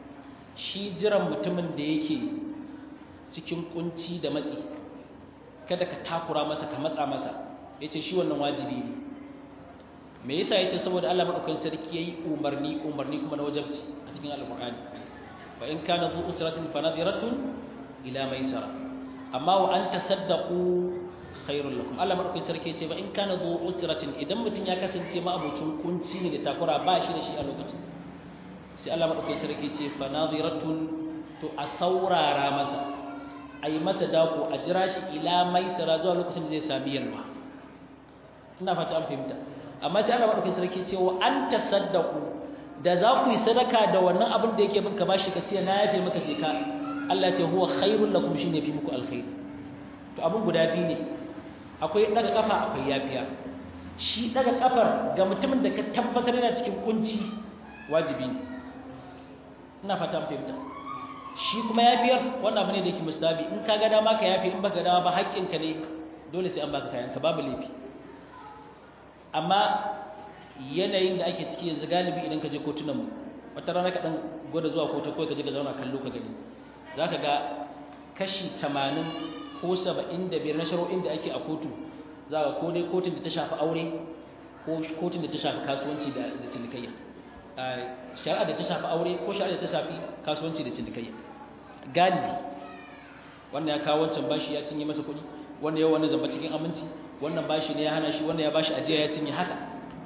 shi jiran mutumin da yake cikin kunci da matsi kada ka takura masa ka matsa masa yace shi wannan wajibi ne me yasa yace saboda Allah madaukakin sarki yayi umarni umarni kuma na wajibci a cikin alqur'ani fa in kana dhu usratin fa nadiratun ila maisara amma wa an tasaddaqu khairul lakum Allah madaukakin sarki yace ba in kana dhu usratin idan mutun ya kasance ma abocin kunci ne da takura ba shi da shi a lokacin sai Allah madaukakin sarki yace fa nadiratun to a saurara masa ayi masa dako a jira shi ila maisara zuwa lokacin da zai sami yalwa ina fata an fahimta amma sai Allah madaukakin sarki ce wa an tasaddaqu da za ku yi sadaka da wannan abin da yake bin ka bashi ka ce na yafe maka je ka Allah ce huwa khairul lakum shine fi muku alkhair to abin guda biyu ne akwai daga kafa akwai yafiya shi daga kafar ga mutumin da ka tabbatar yana cikin kunci wajibi ne ina fata an fahimta shi kuma yafiyar wannan abu ne da yake mustabi in ka ga dama ka yafi in baka ga dama ba haƙƙinka ne dole sai an baka kayanka babu laifi amma yanayin da ake ciki yanzu galibi idan ka je kotunan mu wata rana ka dan gwada zuwa kotu ko ka je ka zauna kallo ka gani zaka ga kashi 80 ko 75 na shari'o'in da ake a kotu zaka ko dai kotun da ta shafi aure ko kotun da ta shafi kasuwanci da da cinikayya shari'a da ta shafi aure ko shari'a da ta shafi kasuwanci da cinikayya galibi wannan ya kawo wancan bashi ya cinye masa kuɗi wannan yau wani zamba cikin aminci wannan bashi ne ya hana shi wannan ya bashi ajiya ya cinye haka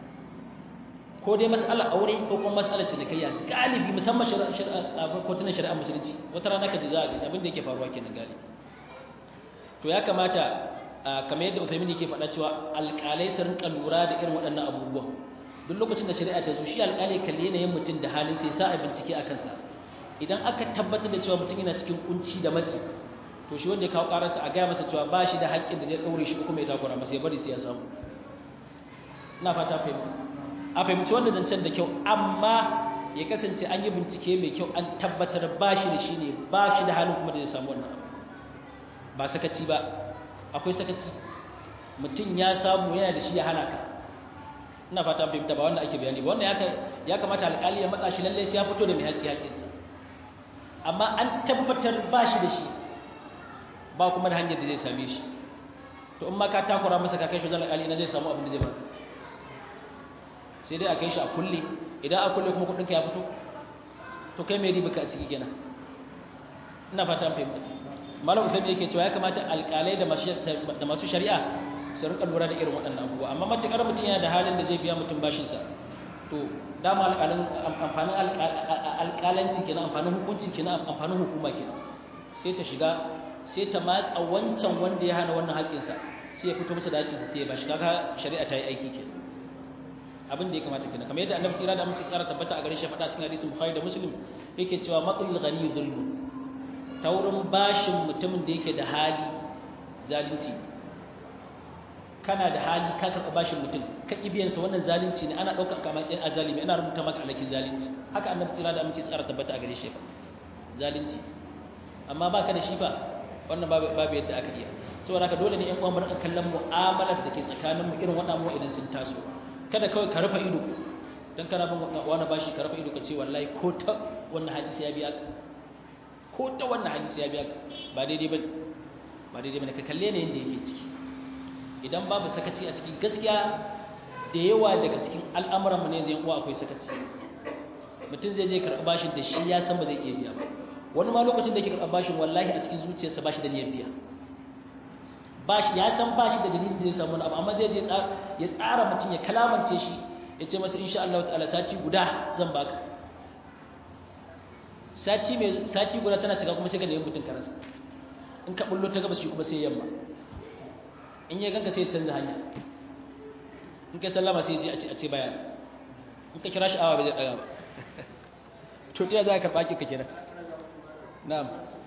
ko dai mas'ala aure ko kuma mas'ala cinikayya galibi musamman kotunan shari'a musulunci wata rana ka ji za a ga abin da yake faruwa kenan galibi to ya kamata kamar yadda Uthaymin yake faɗa cewa alƙalai su rinka lura da irin waɗannan abubuwan duk lokacin da shari'a ta zo shi alƙali kalli yanayin mutum da halin sai sa a bincike a kansa idan aka tabbatar da cewa mutum yana cikin kunci da matsi to shi wanda ya kawo ƙararsa a gaya masa cewa ba shi da haƙƙin da zai ɗaure shi kuma ya takura masa ya bari sai ya samu ina fata fahimta a fahimci wannan zancen da kyau amma ya kasance an yi bincike mai kyau an tabbatar ba shi da shi ne ba shi da halin kuma da zai samu wannan ba sakaci ba akwai sakaci mutum ya samu yana da shi ya hana ka ina fata fahimta ba wanda ake bayani ba wannan ya kamata alƙali ya matsa shi lallai sai ya fito da mai haƙƙi haƙƙinsa amma an tabbatar ba shi da shi ba kuma da hanyar da zai same shi to in ma ka takura masa ka kai shi wajen alƙali ina zai samu abin da zai ba sai dai a kai shi a kulle idan a kulle kuma kuɗinka ya fito to kai mai riba ka a ciki gina ina fata an fahimta malam usaimi yake cewa ya kamata alƙalai da masu shari'a su rika lura da irin waɗannan abubuwa amma matuƙar mutum yana da halin da zai biya mutum bashinsa to dama amfanin alƙalanci kenan amfanin hukunci kenan amfanin hukuma kenan sai ta shiga sai ta matsa wancan wanda ya hana wannan haƙƙinsa sai ya fito masa da haƙƙinsa sai ya bashi kaga shari'a ta yi aiki kenan abin da ya kamata kenan kamar yadda annabi tsira da musu tsara tabbata a gare shi faɗa cikin hadisin bukhari da muslim yake cewa maqul ghani zulmun ta wurin bashin mutumin da yake da hali zalunci kana da hali ka karɓa bashin mutum ka ƙi biyansa wannan zalunci ne ana ɗaukar kamar ɗan azalimi ana rubuta maka alakin zalunci haka annabi tsira da aminci tsara tabbata a gare shi fa zalunci amma ba ka da shi ba wannan babu yadda aka iya saboda haka dole ne ƴan uwan mu rika kallon mu'amalar da ke tsakanin mu irin waɗannan mu idan sun taso kada kawai ka rufe ido dan kana bin wani bashi ka rufe ido ka ce wallahi ko ta wannan hadisi ya biya ka ko ta wannan hadisi ya biya ka ba daidai bane ba daidai bane ka kalle ne yanda yake ciki idan babu sakaci a cikin gaskiya da yawa daga cikin al'amuran mu ne zai uwa akwai sakaci mutum zai je karɓi bashin da shi ya san ba zai iya biya ba wani ma lokacin da yake karɓi bashin wallahi a cikin zuciyarsa bashi da niyyar biya bashi ya san bashi da dalilin da zai samu abu amma zai je ya tsara mutum ya kalamance shi ya ce masa insha Allah ta'ala sati guda zan baka sati mai sati guda tana cika kuma sai ka nemi mutum karansa in ka bullo ta gabas shi kuma sai yamma in ya ganka sai ya canza hanya in kai sallama sai ya je a ce baya in ka kira shi awa bai zai daga ba to ta za ka baki ka kira na'am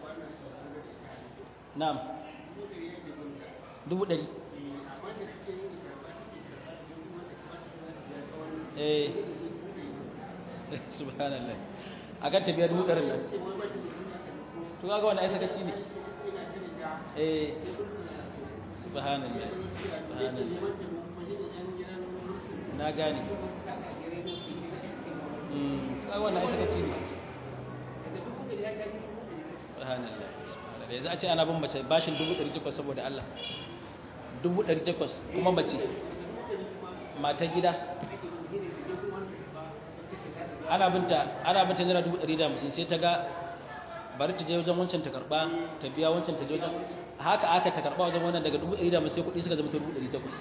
na'am dubu ɗari eh subhanallah a kan tafiya dubu ɗarin nan to kaga wani ai sakaci ne eh subhanallah subhanallah na gane kaga wani ai sakaci ne subhanallah subhanallah yanzu a ce ana bin mace bashin dubu ɗari takwas saboda Allah dubu ɗari takwas kuma mace mata gida ana binta ana binta naira dubu ɗari da hamsin sai ta ga bari ta je wajen wancan ta karɓa ta biya wancan ta je wajen haka aka ta karɓa wajen wannan daga dubu ɗari da hamsin sai kuɗi suka zama ta dubu ɗari takwas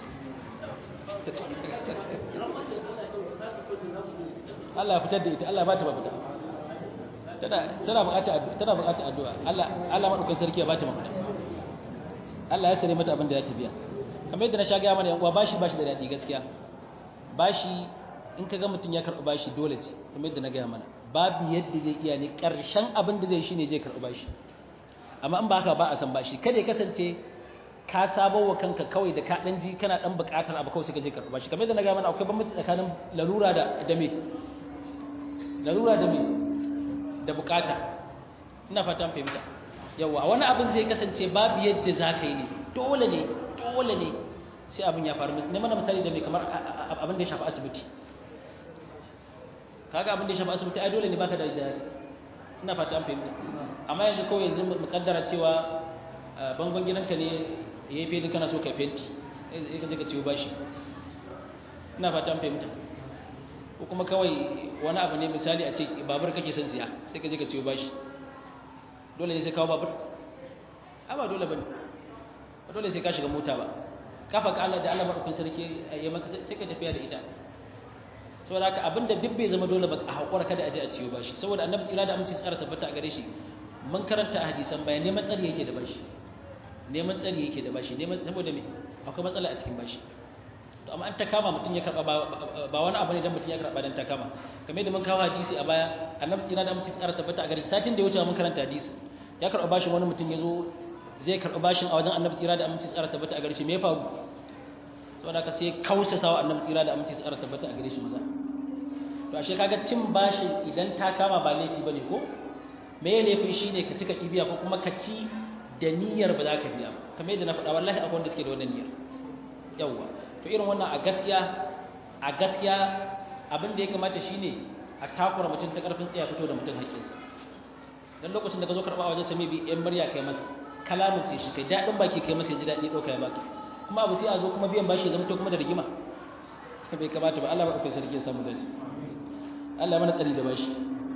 Allah ya fitar da ita Allah ya ba ta mafita tana tana buƙatar addu'a tana buƙatar addu'a Allah Allah madaukakin sarki ya ba ta mafita Allah ya sare mata abin da ya ta biya kamar yadda na sha gaya mana yan uwa bashi bashi da daɗi gaskiya bashi in ka ga mutum ya karɓi bashi dole ce kamar yadda na gaya mana babu yadda zai iya ne ƙarshen abin da zai shi ne zai karɓi bashi amma in ba haka ba a san bashi kada ya kasance ka sabo wa kanka kawai da ka ɗan ji kana ɗan buƙatar abu kawai sai ka je karɓi bashi kamar yadda na gaya mana akwai bambanci tsakanin larura da da me larura da me da buƙata ina fatan fahimta yawa wani abin zai kasance babu yadda za ka yi ne dole ne dole ne sai abin ya faru ne mana misali da mai kamar abin da ya shafi asibiti kaga abin da ya shafi asibiti ai dole ne baka da jari ina fata an fahimta amma yanzu kawai yanzu mu kaddara cewa bangon gidanka ne yayi fenti kana so ka fenti sai ka je ka ciwo bashi ina fata an fahimta ko kuma kawai wani abu ne misali a ce babur kake son siya sai ka je ka ciwo bashi dole ne sai kawo babur a ba dole bane ba dole sai ka shiga mota ba kafa ka Allah da Allah madaukakin sarki ya maka sai ka tafiya da ita saboda haka abinda duk bai zama dole ba a hakura kada a je a ciwo bashi saboda annabi tsira da aminci tsara tabbata a gare shi mun karanta a hadisan bayan neman tsari yake da bashi neman tsari yake da bashi neman saboda me akwai matsala a cikin bashi to amma an ta kama mutum ya karba ba wani abu ne dan mutum ya karba dan ta kama kamar da mun kawo hadisi a baya annabi tsira da aminci tsara tabbata a gare shi satin da ya wuce mun karanta hadisi ya karba bashin wani mutum ya zo zai karɓi bashin a wajen annabi tsira da aminci tsara tabbata a gare shi me ya faru saboda ka sai kausa sawa annabi tsira da aminci tsara tabbata a gare shi maza to ashe kaga cin bashin idan ta kama ba laifi bane ko me ya laifin shine ka cika ibiya ko kuma ka ci da niyyar ba za ka biya ba kamar yadda na faɗa wallahi akwai wanda suke da wannan niyyar yawwa to irin wannan a gaskiya a gaskiya abin da ya kamata shine a takura mutum ta karfin tsaya fito da mutum haƙƙinsa dan lokacin da ka zo karɓa a wajen sami bi yan murya kai masa kalamin ce shi kai daɗin baki kai masa ji daɗi ɗauka ya baka kuma abu sai a zo kuma biyan bashi ya zama to kuma da rigima bai kamata ba Allah ba kai sarki ya samu dace Allah mana tsari da bashi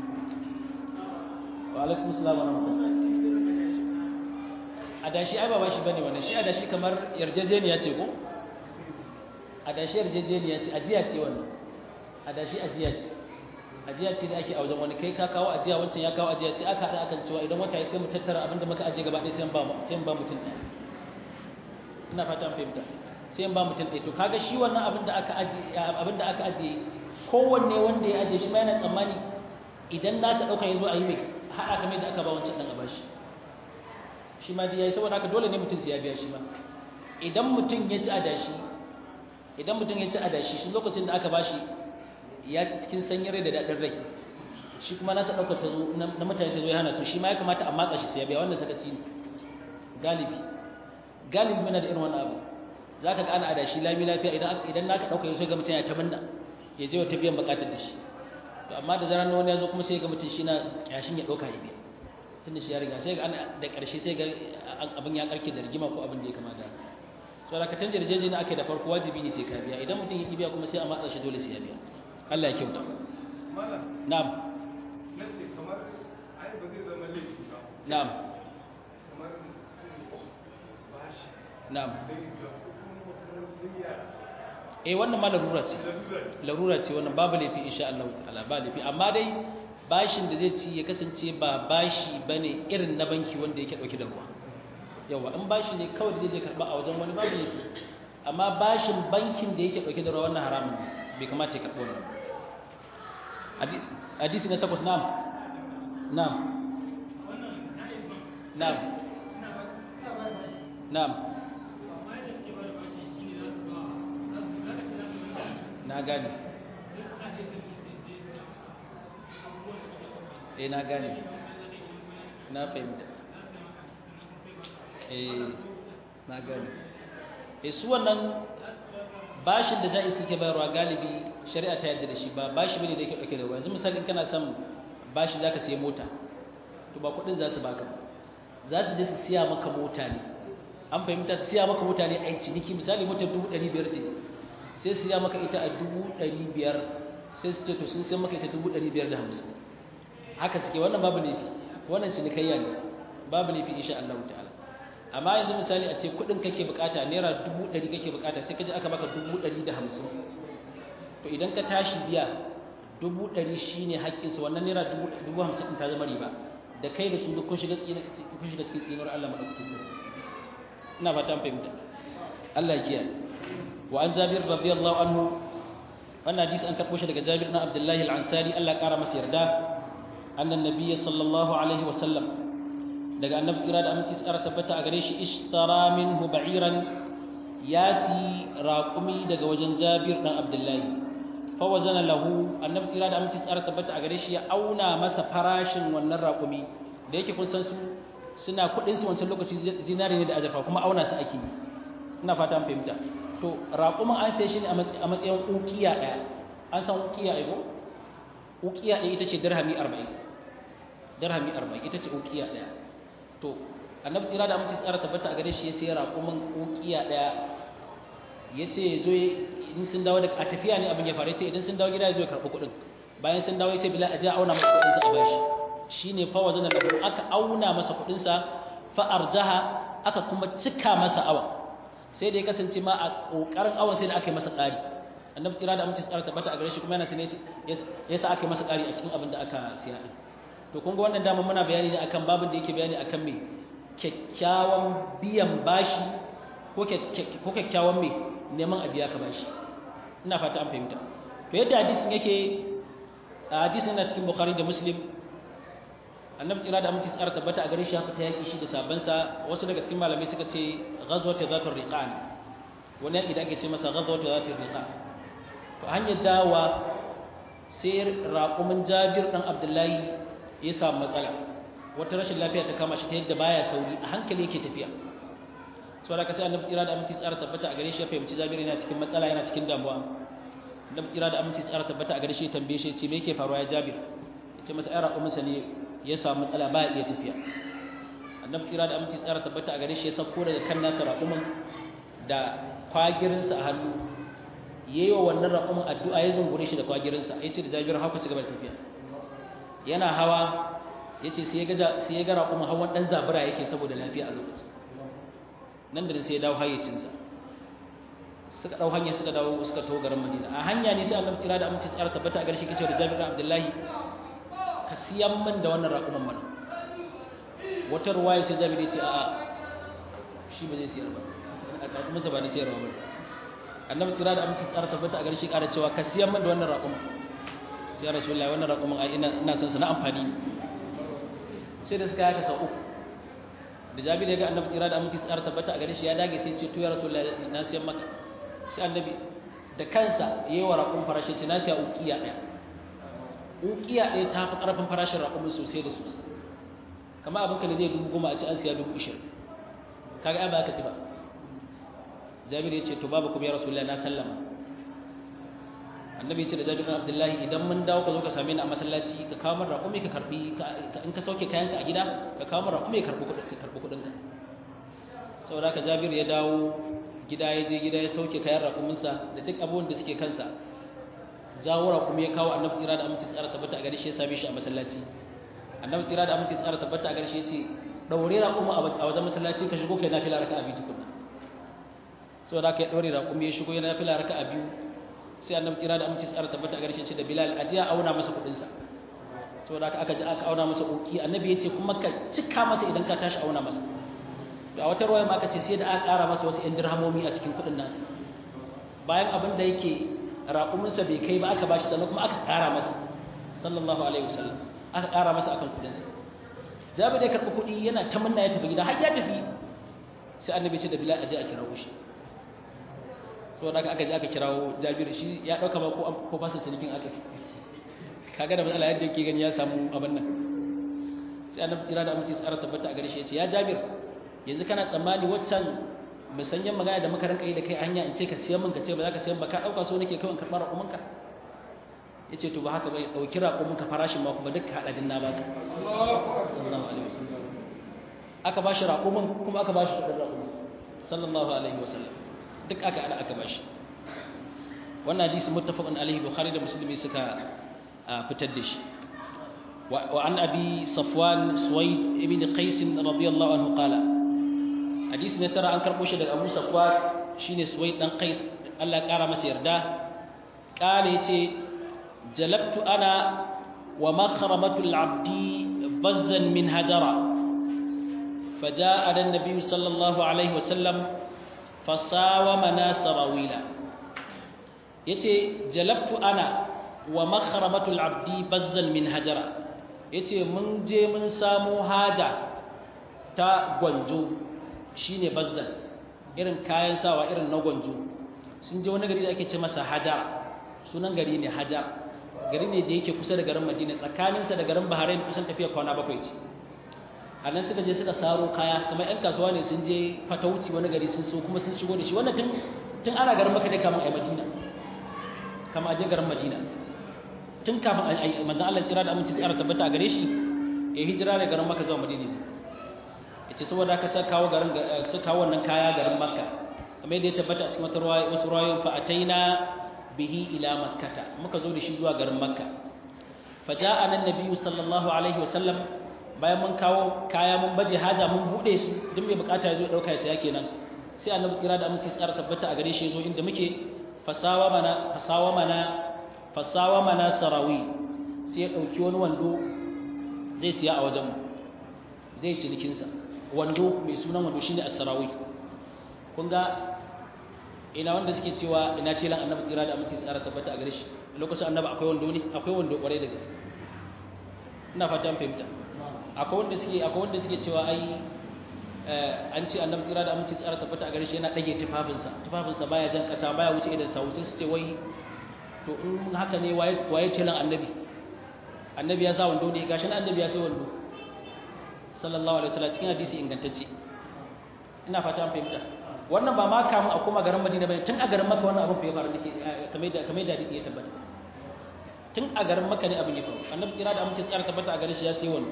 wa alaikum assalam wa rahmatullah adashi ai ba bashi bane wannan shi adashi kamar yarjejeniya ce ko adashi yarjejeniya ce ajiya ce wannan adashi ajiya ce ajiya ce da ake a wajen wani kai ka kawo ajiya wancan ya kawo ajiya sai aka haɗa akan cewa idan wata ya sai mu tattara abin da muka ajiye gaba ɗaya sai ba sai ba mutum ɗaya ina fata fahimta sai ba mutum ɗaya to kaga shi wannan abin da aka ajiye abin da aka ajiye kowanne wanda ya ajiye shi ma yana tsammani idan nasa ɗauka ya zo a yi mai haɗa kamar da aka ba wancan ɗan a bashi shi ma dai yayi saboda haka dole ne mutum sai ya biya shi ba idan mutum ya ci adashi idan mutum ya ci adashi shi lokacin da aka bashi ya ci cikin sanyin rai da daɗin rai shi kuma nasa ɗaukar ta zo na mutane ta zo ya hana su shi ma ya kamata a matsa shi sai ya biya wannan sakaci ne galibi galibi muna da irin wannan abu za ka ga ana adashi lami lafiya idan idan naka ɗauka ya so ga mutum ya ta manna ya je wata biyan buƙatar da shi to amma da zarar wani ya zo kuma sai ga mutum shi na kyashin ya ɗauka ya biya tunda shi ya riga sai ga da ƙarshe sai ga abin ya karke da rigima ko abin da ya kamata so da ka tunda yarjejeniya ake da farko wajibi ne sai ka biya idan mutum ya biya kuma sai a matsa shi dole sai ya biya Allah ya kyauta na'am nace kamar ai ba zai zama laifi ba na'am kamar bashi na'am da ga kuma makarantar yara eh wannan ma larura ce lalura ne larura ce wannan babu laifi insha Allah ta'ala ba laifi amma dai bashin da zai ci ya kasance ba bashi bane irin na banki wanda yake dauke da ruwa yawa in bashi ne kawai da zai je karba a wajen wani babu laifi amma bashin bankin da yake dauke da ruwa wannan haramun ne bai kamata ya karbo wannan Hadi- hadisi na takwas na'am na'am na'am na'am na gane eh na gane na fahimta eh na gane eh su wannan bashin da da'i suke bayarwa galibi shari'a ta yadda da shi ba bashi bane da yake dauke da ruwa yanzu misali in kana son bashi zaka sayi mota to ba kudin za su baka ba za su je su siya maka mota ne an fahimta su siya maka mota ne a ciniki misali motar dubu ɗari biyar ce sai su siya maka ita a dubu ɗari biyar sai su ce to sun siya maka ita dubu ɗari biyar da hamsin haka suke wannan babu laifi wannan cinikayya ne babu laifi insha Allah ta'ala amma yanzu misali a ce kuɗin kake bukata naira dubu ɗari kake bukata sai ka ji aka baka dubu ɗari da hamsin to idan ka tashi biya dubu ɗari shi ne haƙƙinsa wannan naira dubu hamsin ɗin ta zama riba da kai da su duk kun shiga kun shiga cikin tsinuwar Allah maɗaukakin sarki ina fatan fahimta Allah ya kiyaye wa an Jabir radiyallahu anhu wannan hadisi an karɓo shi daga Jabir na Abdullahi al-Ansari Allah ƙara masa yarda annan nabiyyi sallallahu alaihi wa sallam daga annabi tsira da aminci tsara tabbata a gare shi ishtara minhu ba'iran ya si raƙumi daga wajen Jabir dan Abdullahi fa wazana lahu annabi tsira da aminci tsara tabbata a gare shi ya auna masa farashin wannan raƙumi da yake kun san su suna kuɗin su wancan lokaci zinari ne da ajafa kuma auna su ake yi ina fata an fahimta to raƙumin an sai shi ne a matsayin ukiya ɗaya an san ukiya ai ko ukiya ɗaya ita ce dirhami arba'in dirhami arba'in ita ce ukiya ɗaya to annabi tsira da aminci tsara tabbata a gare shi ya sai raƙumin ukiya ɗaya ya ce ya zo in sun dawo da a tafiya ne abin ya faru ya ce idan sun dawo gida ya zo ya karɓi kuɗin bayan sun dawo ya ce bila a je a auna masa kuɗinsa a bashi shi ne fa wajen da aka auna masa kuɗinsa fa arjaha aka kuma cika masa awa sai da ya kasance ma a ƙoƙarin awon sai da aka yi masa ƙari annabi tsira da aminci tsara tabbata a gare shi kuma yana sane ya sa aka yi masa ƙari a cikin abin da aka siya ɗin to kun ga wannan dama muna bayani ne akan babin da yake bayani akan me kyakkyawan biyan bashi ko kyakkyawan me neman a biya ka bashi ina fata an fahimta to yadda hadisin yake a hadisin yana cikin bukhari da muslim annabi tsira da aminci tsara tabbata a gare shi haka ta yaki shi da sabansa wasu daga cikin malamai suka ce ghazwatu zatul riqan wani yaki da ake ce masa ghazwatu zatul riqan to hanyar dawa sai raqumin jabir dan abdullahi ya samu matsala wata rashin lafiya ta kama shi ta yadda baya sauri a hankali yake tafiya saboda sai annabi tsira da aminci tsara tabbata a gare shi ya fahimci jabir yana cikin matsala yana cikin damuwa annabi tsira da aminci tsara tabbata a gare shi ya tambaye shi ya ce me yake faruwa ya jabir ya ce masa ai raqumin sa ne ya samu matsala ba iya tafiya annabi tsira da aminci tsara tabbata a gare shi ya sauko daga kan nasa raƙumin da kwagirinsa a hannu yayi wa wannan raƙumin addu'a ya zungure shi da kwagirinsa ya ce da jabir haka ci gaba da tafiya yana hawa ya ce sai ya ga raƙumin hawan ɗan zabura yake saboda lafiya a lokacin nan da sai ya dawo hayyacinsa suka ɗau hanya suka dawo suka taho garin madina a hanya ne sai annabi tsira da aminci tsara tabbata a garshe kace da jabir abdullahi ka siyan min da wannan raƙuman mana wata ruwaya sai jabir ya ce a'a shi ba zai siyar ba a karɓi masa ba na siyarwa ba annabi tsira da aminci tsara tabbata a garshe ƙara cewa ka siyan min da wannan raƙuman sai rasulullahi wannan raƙuman ai ina ina son sa na amfani sai da suka yaka sau uku da jabir ya ga annabi tsira da aminci tsara tabbata a gare shi ya dage sai ce to ya rasulullahi na siyan maka sai annabi da kansa yayi wa raƙum farashi ce na siya ukiya ɗaya ukiya ɗaya ta fi ƙarfin farashin raƙumin sosai da sosai kamar abin ka da zai dubu goma a ci an siya dubu ishirin kaga ai ba ka ci ba jabir ya ce to babu kuma ya rasulullahi na sallama annabi ya ce da jabir bin abdullahi idan mun dawo ka zo ka same ni a masallaci ka kawo min raƙumi ka karbi in ka sauke kayanka a gida ka kawo min raƙumi ka karbi kuɗin ka karbi kuɗin ka saboda haka jabir ya dawo gida ya je gida ya sauke kayan raƙuminsa da duk abubuwan da suke kansa jawo raƙumi ya kawo annabi tsira da aminci tsara tabbata a gare shi ya same shi a masallaci annabi tsira da aminci tsara tabbata a gare shi ya ce daure raƙumi a wajen masallaci ka shigo kai na fila raka'a biyu tukunna saboda haka ya daure raƙumi ya shigo yana fila raka'a biyu sai annabi tsira da aminci tsara tabbata a gare shi ya ce da bilal ajiya auna masa kuɗinsa saboda haka aka ji aka auna masa uki annabi ya ce kuma ka cika masa idan ka tashi auna masa da wata ruwaya ma aka ce sai da aka ƙara masa wasu 'yan dirhamomi a cikin kuɗin nasa bayan abin da yake raƙuminsa bai kai ba aka bashi sannan kuma aka ƙara masa sallallahu alaihi wasallam aka ƙara masa akan kuɗinsa jabir ya karɓi kuɗi yana ta munna ya tafi gida har ya tafi sai annabi ce da bilal aje a kirawo shi saboda haka aka je aka kirawo jabir shi ya ɗauka ba ko fasa cinikin aka kaga da matsala yadda yake gani ya samu abin nan sai annabi tsira da amince tsara tabbata a gare shi ya ce ya jabir yanzu kana tsammani waccan musanyen magana da muka rinka yi da kai hanya in ce ka siyan min ka ce ba za ka siyan ba ka ɗauka so nake kawai karɓar raƙuminka ya ce to ba haka bai ɗauki raƙuminka farashin ma kuma duk haɗa din na baka sallallahu alaihi wasallam aka ba shi raƙumin kuma aka ba shi kuɗin raƙumin sallallahu alaihi wasallam duk aka haɗa aka ba shi wannan hadisi muttafaqun alaihi bukhari da muslimi suka fitar da shi وعن أبي صفوان سويد ابن قيس رضي الله عنه قال حديث نترى عن كربوش أبو صفوان شين سويد بن قيس الله كارم سيردا قال يتي جلبت أنا ومخرمة العبد بزا من هجرة فجاءنا النبي صلى الله عليه وسلم فساومنا سراويلا يتي جلبت أنا ومخرمة العبد بزا من هجرة yace mun je mun samu haja ta gwanjo shine bazzan irin kayan sawa irin na gwanjo sun je wani gari da ake ce masa hajar sunan gari ne hajar gari ne da yake kusa da garin madina tsakaninsa da garin bahrain kusan tafiya kwana bakwai ce a nan suka je suka saro kaya kamar yan kasuwa ne sun je fatauci wani gari sun so kuma sun shigo da shi wannan tun tun ana garin maka ne kamar a madina kamar a je garin madina tun kafin manzon Allah tsira da aminci tsara tabbata a gare shi ya hijira da garin Makka zuwa Madina yace saboda haka sai kawo garin sai kawo wannan kaya garin Makka kamar yadda ya tabbata a cikin wata ruwaya wasu ruwayoyin fa ataina bihi ila makkata muka zo da shi zuwa garin Makka faja'ana an-nabiy sallallahu alaihi wasallam bayan mun kawo kaya mun baje haja mun bude su duk mai bukata ya zo dauka ya saya kenan sai annabi tsira da aminci tsara tabbata a gare shi ya zo inda muke fasawa mana fasawa mana fasawa mana sarawi sai ya ɗauki wani wando zai siya a wajenmu zai cinikinsa wando mai sunan wando shine as-sarawi kun ga ina wanda suke cewa ina ce lan annabi tsira da aminci tsara tabbata a gare shi lokacin annabi akwai wando ne akwai wando kwarai da gaske ina fata an fahimta akwai wanda suke akwai wanda suke cewa ai an ce annabi tsira da aminci tsara tabbata a gare shi yana dage tufafinsa tufafinsa baya jan kasa baya wuce idan sa sai su ce wai to in haka ne waye ce nan annabi annabi ya sa wando ne gashi nan annabi ya sai wando sallallahu alaihi wasallam cikin hadisi ingantacce ina fata an fahimta wannan ba ma kamun a koma garin Madina bane tun a garin Makka wannan abin fa ya faru dake kamar da kamar da hadisi ya tabbata tun a garin Makka ne abin ya faru annabi tsira da amince tsara tabbata a gare shi ya sai wando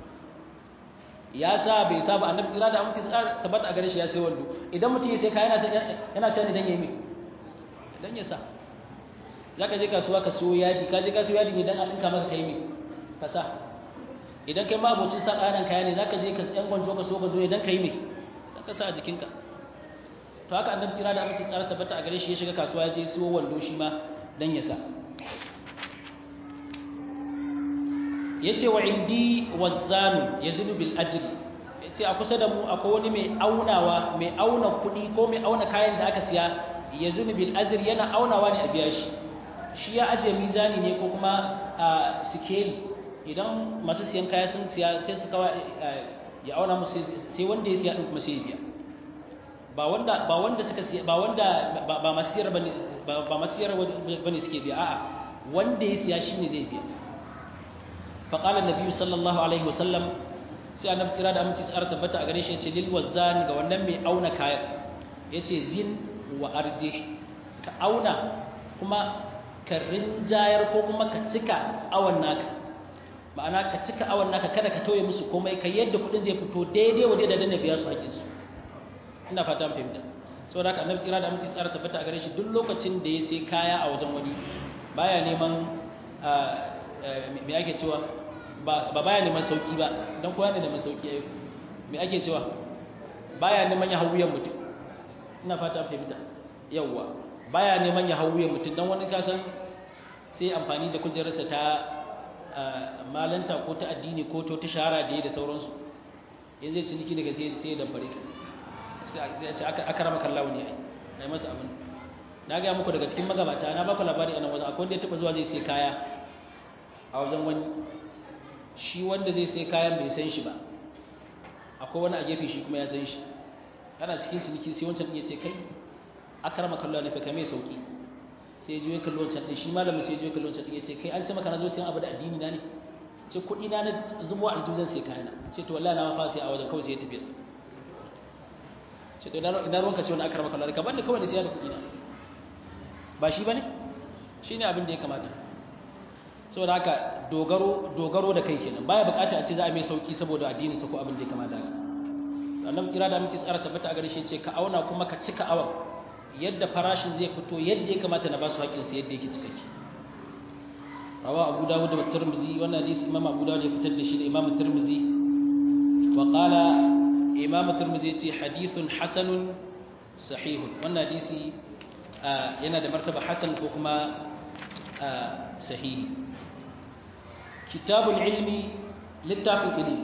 ya sa bai sa ba annabi tsira da amince tsara tabbata a gare shi ya sai wando idan mutum ya sai kaya yana yana sai ne dan yayi me dan ya sa za ka je kasuwa ka siyo yadi ka je ka siyo yadi ne don a ɗinka maka kai mai ka sa idan kai ma abocin sa ƙanan kaya ne za ka je ka yan gwanjo ka so gwanjo ne don ka yi mai don ka sa a jikinka to haka annabi tsira da amince tsara tabbata a gare shi ya shiga kasuwa ya je siyo wando shi ma don ya sa ya ce wa indi wazzanu ya zinu bil ajri ya ce a kusa da mu akwai wani mai aunawa mai auna kuɗi ko mai auna kayan da aka siya ya zinu bil ajri yana aunawa ne a biya shi shi ya ajiye mizani ne ko kuma a sikeli idan masu siyan kaya sun siya sai su kawo ya auna musu sai wanda ya siya din kuma sai ya biya ba wanda ba wanda suka siya ba wanda ba masu siyar bane ba masu siyar bane suke biya a'a wanda ya siya shine zai biya fa qala annabi sallallahu alaihi wasallam sai annabi tsira da aminci tsara tabbata a gare shi yace lil wazan ga wannan mai auna kaya yace zin wa arjih ka auna kuma ka rinjayar ko kuma ka cika awan naka ma'ana ka cika awan naka kada ka tauye musu komai ka yadda kuɗin zai fito daidai wa daidai da biya su haƙƙinsu ina fata an fahimta saboda haka annabi tsira da aminci tsara tabbata a gare shi duk lokacin da ya sai kaya a wajen wani baya neman me ake cewa ba baya neman sauki ba don kowa ne neman sauki ayo me ake cewa baya neman ya hau wuyan mutum ina fata fahimta yawwa baya neman ya hau wuyan mutum don wani kasan sai amfani da kujerarsa ta malanta ko ta addini ko ta shahara da ya da sauransu yanzu zai ciniki daga sai ya dambare ka sai ce aka rama kallawo ne ai masa abin na gaya muku daga cikin magabata na baku labari a nan wajen akwai wanda ya taɓa zuwa zai sai kaya a wajen wani shi wanda zai sai kayan bai san shi ba akwai wani a gefe shi kuma ya san shi ana cikin ciniki sai wancan ya ce kai aka rama kallawo ne fa kai mai sauki sai ya je ya kalli wancan ɗin shi malamin sai ya je ya kalli wancan ɗin ya ce kai an ce maka na zo sayan abu da addini na ne ce kuɗi na na zubo a aljihun sai kayana ce to wallahi na ma fa sai a wajen kawai sai ya tafi sa ce to ina ruwanka ce wani aka rama kallawo ka bani kawai da siya da kuɗi na ba shi ba ne shi ne abin da ya kamata saboda haka dogaro dogaro da kai kenan baya bukata a ce za a mai sauki saboda addininsa ko abin da ya kamata haka annabi kira da aminci tsara tabbata a gare shi ce ka auna kuma ka cika awan yadda farashin zai fito yadda ya kamata na ba su haƙƙin sa yadda yake cikakke rawa abu dawud da tirmidhi wannan hadisi imam abu dawud ya fitar da shi da imam tirmidhi wa qala imam tirmidhi ya ce hadithun hasanun sahihun wannan hadisi yana da martaba hasan ko kuma sahihi kitabul ilmi littafin ilimi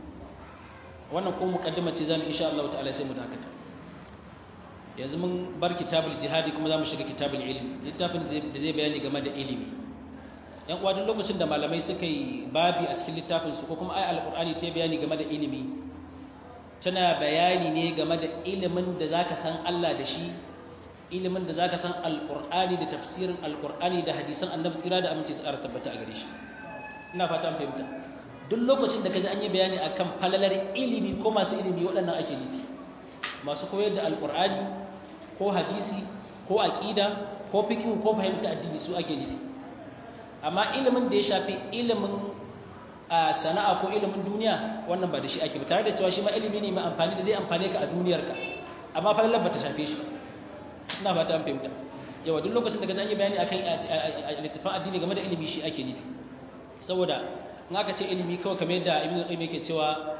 wannan ko mukaddima ce zamu insha Allah ta'ala sai mu dakata yanzu mun bar kitabul jihadi kuma zamu shiga kitabul ilmi littafin da zai bayani game da ilimi yan uwa duk lokacin da malamai suka yi babi a cikin littafin su ko kuma ai alqur'ani ta bayani game da ilimi tana bayani ne game da ilimin da zaka san Allah da shi ilimin da zaka san alqur'ani da tafsirin alqur'ani da hadisan annabi tsira da aminci tsara tabbata a gare shi ina fata fahimta duk lokacin da kaji an yi bayani akan falalar ilimi ko masu ilimi waɗannan ake nufi masu koyar da alqur'ani ko hadisi ko aqida ko fiqh ko fahimta addini su ake nufi amma ilimin da ya shafi ilimin a sana'a ko ilimin duniya wannan ba da shi ake ba tare da cewa shi ma ilimi ne mai amfani da zai amfane ka a duniyarka amma falalar ba ta shafe shi ina ba ta fahimta yawa duk lokacin da ka yi bayani akan littafin addini game da ilimi shi ake nufi saboda in aka ce ilimi kawai kamar yadda ibnu qayyim yake cewa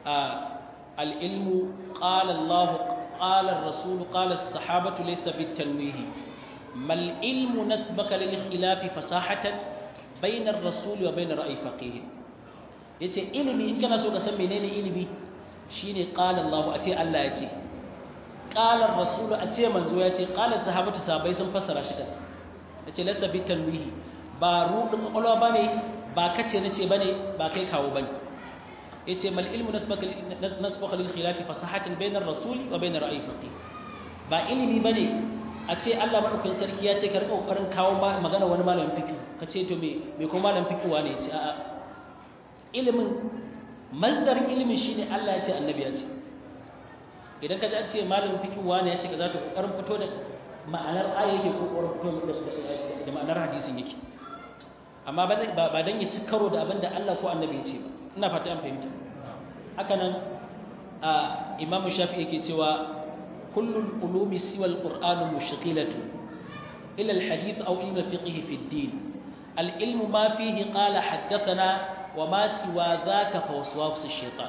al-ilmu qala Allah qala ar-rasul qala as-sahabatu laysa bit-tanwih mal ilmu nasbaka lil khilaf fasahatan bayna ar-rasul wa bayna ra'yi faqih yace ilimi in kana so ka san menene ilimi shine qala Allah a ce Allah ya ce ƙalar rasulu a ce manzo ya ce ƙalar sahabatu sabai sun fassara shi kan da ce lasa bi tanwihi ba rudin ƙwaƙwalwa ba ne ba kace na ce ba ne ba kai kawo ba ne ya ce mal ilmu nasbaka lil khilafi fasahatan bainar rasuli wa bainar ra'ayi faqih ba ilimi ba ne a ce Allah madaukakin sarki ya ce ka rika kokarin kawo magana wani malamin fiqh ka ce to me me ko malamin fiqh wane ya ce a'a ilimin masdarin ilimin shine Allah ya ce annabi ya ce idan ka ji an ce malamin fiqh wani ya ce ka za ta kokarin fito da ma'anar aya yake ko kokarin fito da ma'anar hadisin yake amma ba ba dan ya ci karo da abin da Allah ko annabi ya ce ba ina fata an fahimta haka nan a imamu shafi yake cewa kullul ulumi siwa alquran mushghilatu ila alhadith aw ilm fiqh fi ad-din العلم ما فيه قال حدثنا وما سوى ذاك فوسواس الشيطان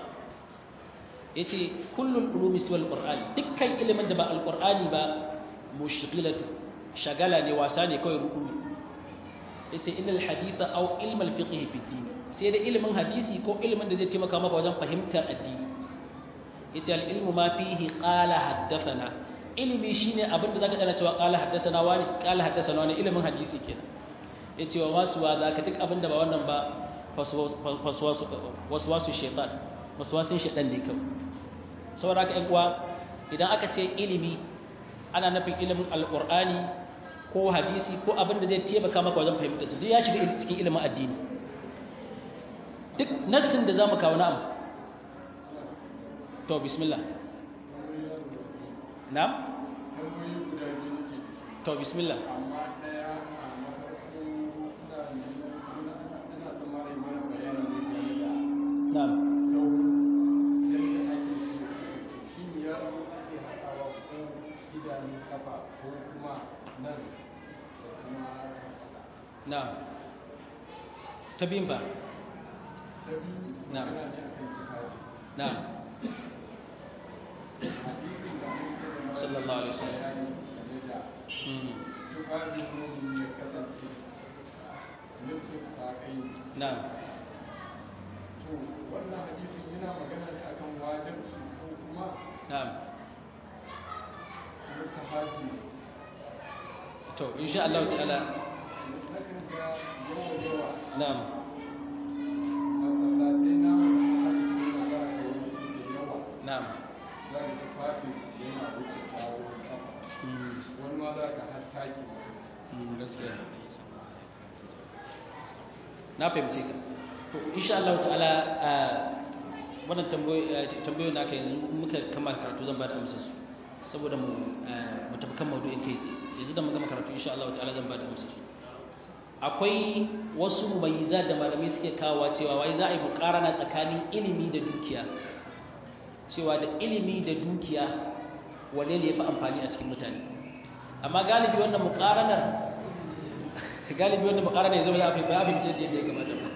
yace kullul ulumi siwal qur'ani dukkan ilimin da ba alqur'ani ba mushghilatu shagala ne wasa ne kawai ruku yace innal haditha aw ilm al fiqh fi din sai da ilimin hadisi ko ilimin da zai taimaka maka wajen fahimtar addini yace al ilmu ma fihi qala haddathana ilimi shine abin da zaka dana cewa qala haddathana wani qala haddathana wani ilimin hadisi kenan yace wa masu wa zaka duk abin da ba wannan ba waswasu shaytan waswasin shaytan ne kawai saboda haka ƴan uwa idan aka ce ilimi ana nufin ilimin alqur'ani ko hadisi ko abin da zai taimaka maka wajen fahimtar su duk ya shiga cikin ilimin addini duk nassin da zamu kawo na'am to bismillah na'am to bismillah amma ɗaya a na ta biyun ba ta biyu Na'am. magana ne akan tufafi na hadisin da annabi Sallallahu alaihi wasallam. bayani game da mm, tufafin mumin ya kasance nufin saƙai na to wannan hadisin yana magana ne akan wajibci ko kuma na mustahabi ne to insha Allah ta'ala nakan ga yawa yawa na masallatai na hadisi na za ka yi da yawa na za ka tufafi yana wuce kawo kafa mm, wani ma za ka har taki mm, gaskiya na fahimce ka to insha Allah ta'ala a wannan tambayoyin da aka yanzu muka kama karatu zan ba da amsar su saboda mu mu tafi kan maudu'in kai tsaye yanzu da mun gama karatu insha Allah ta'ala zan ba da amsar su akwai wasu mumayyiza da malamai suke kawowa cewa wai za a yi mukarana tsakanin ilimi da dukiya cewa da ilimi da dukiya wanne ne ya fi amfani a cikin mutane amma galibi wannan mukaranar galibi wannan mukaranar ya zama ya fi ba abin da ya kamata ba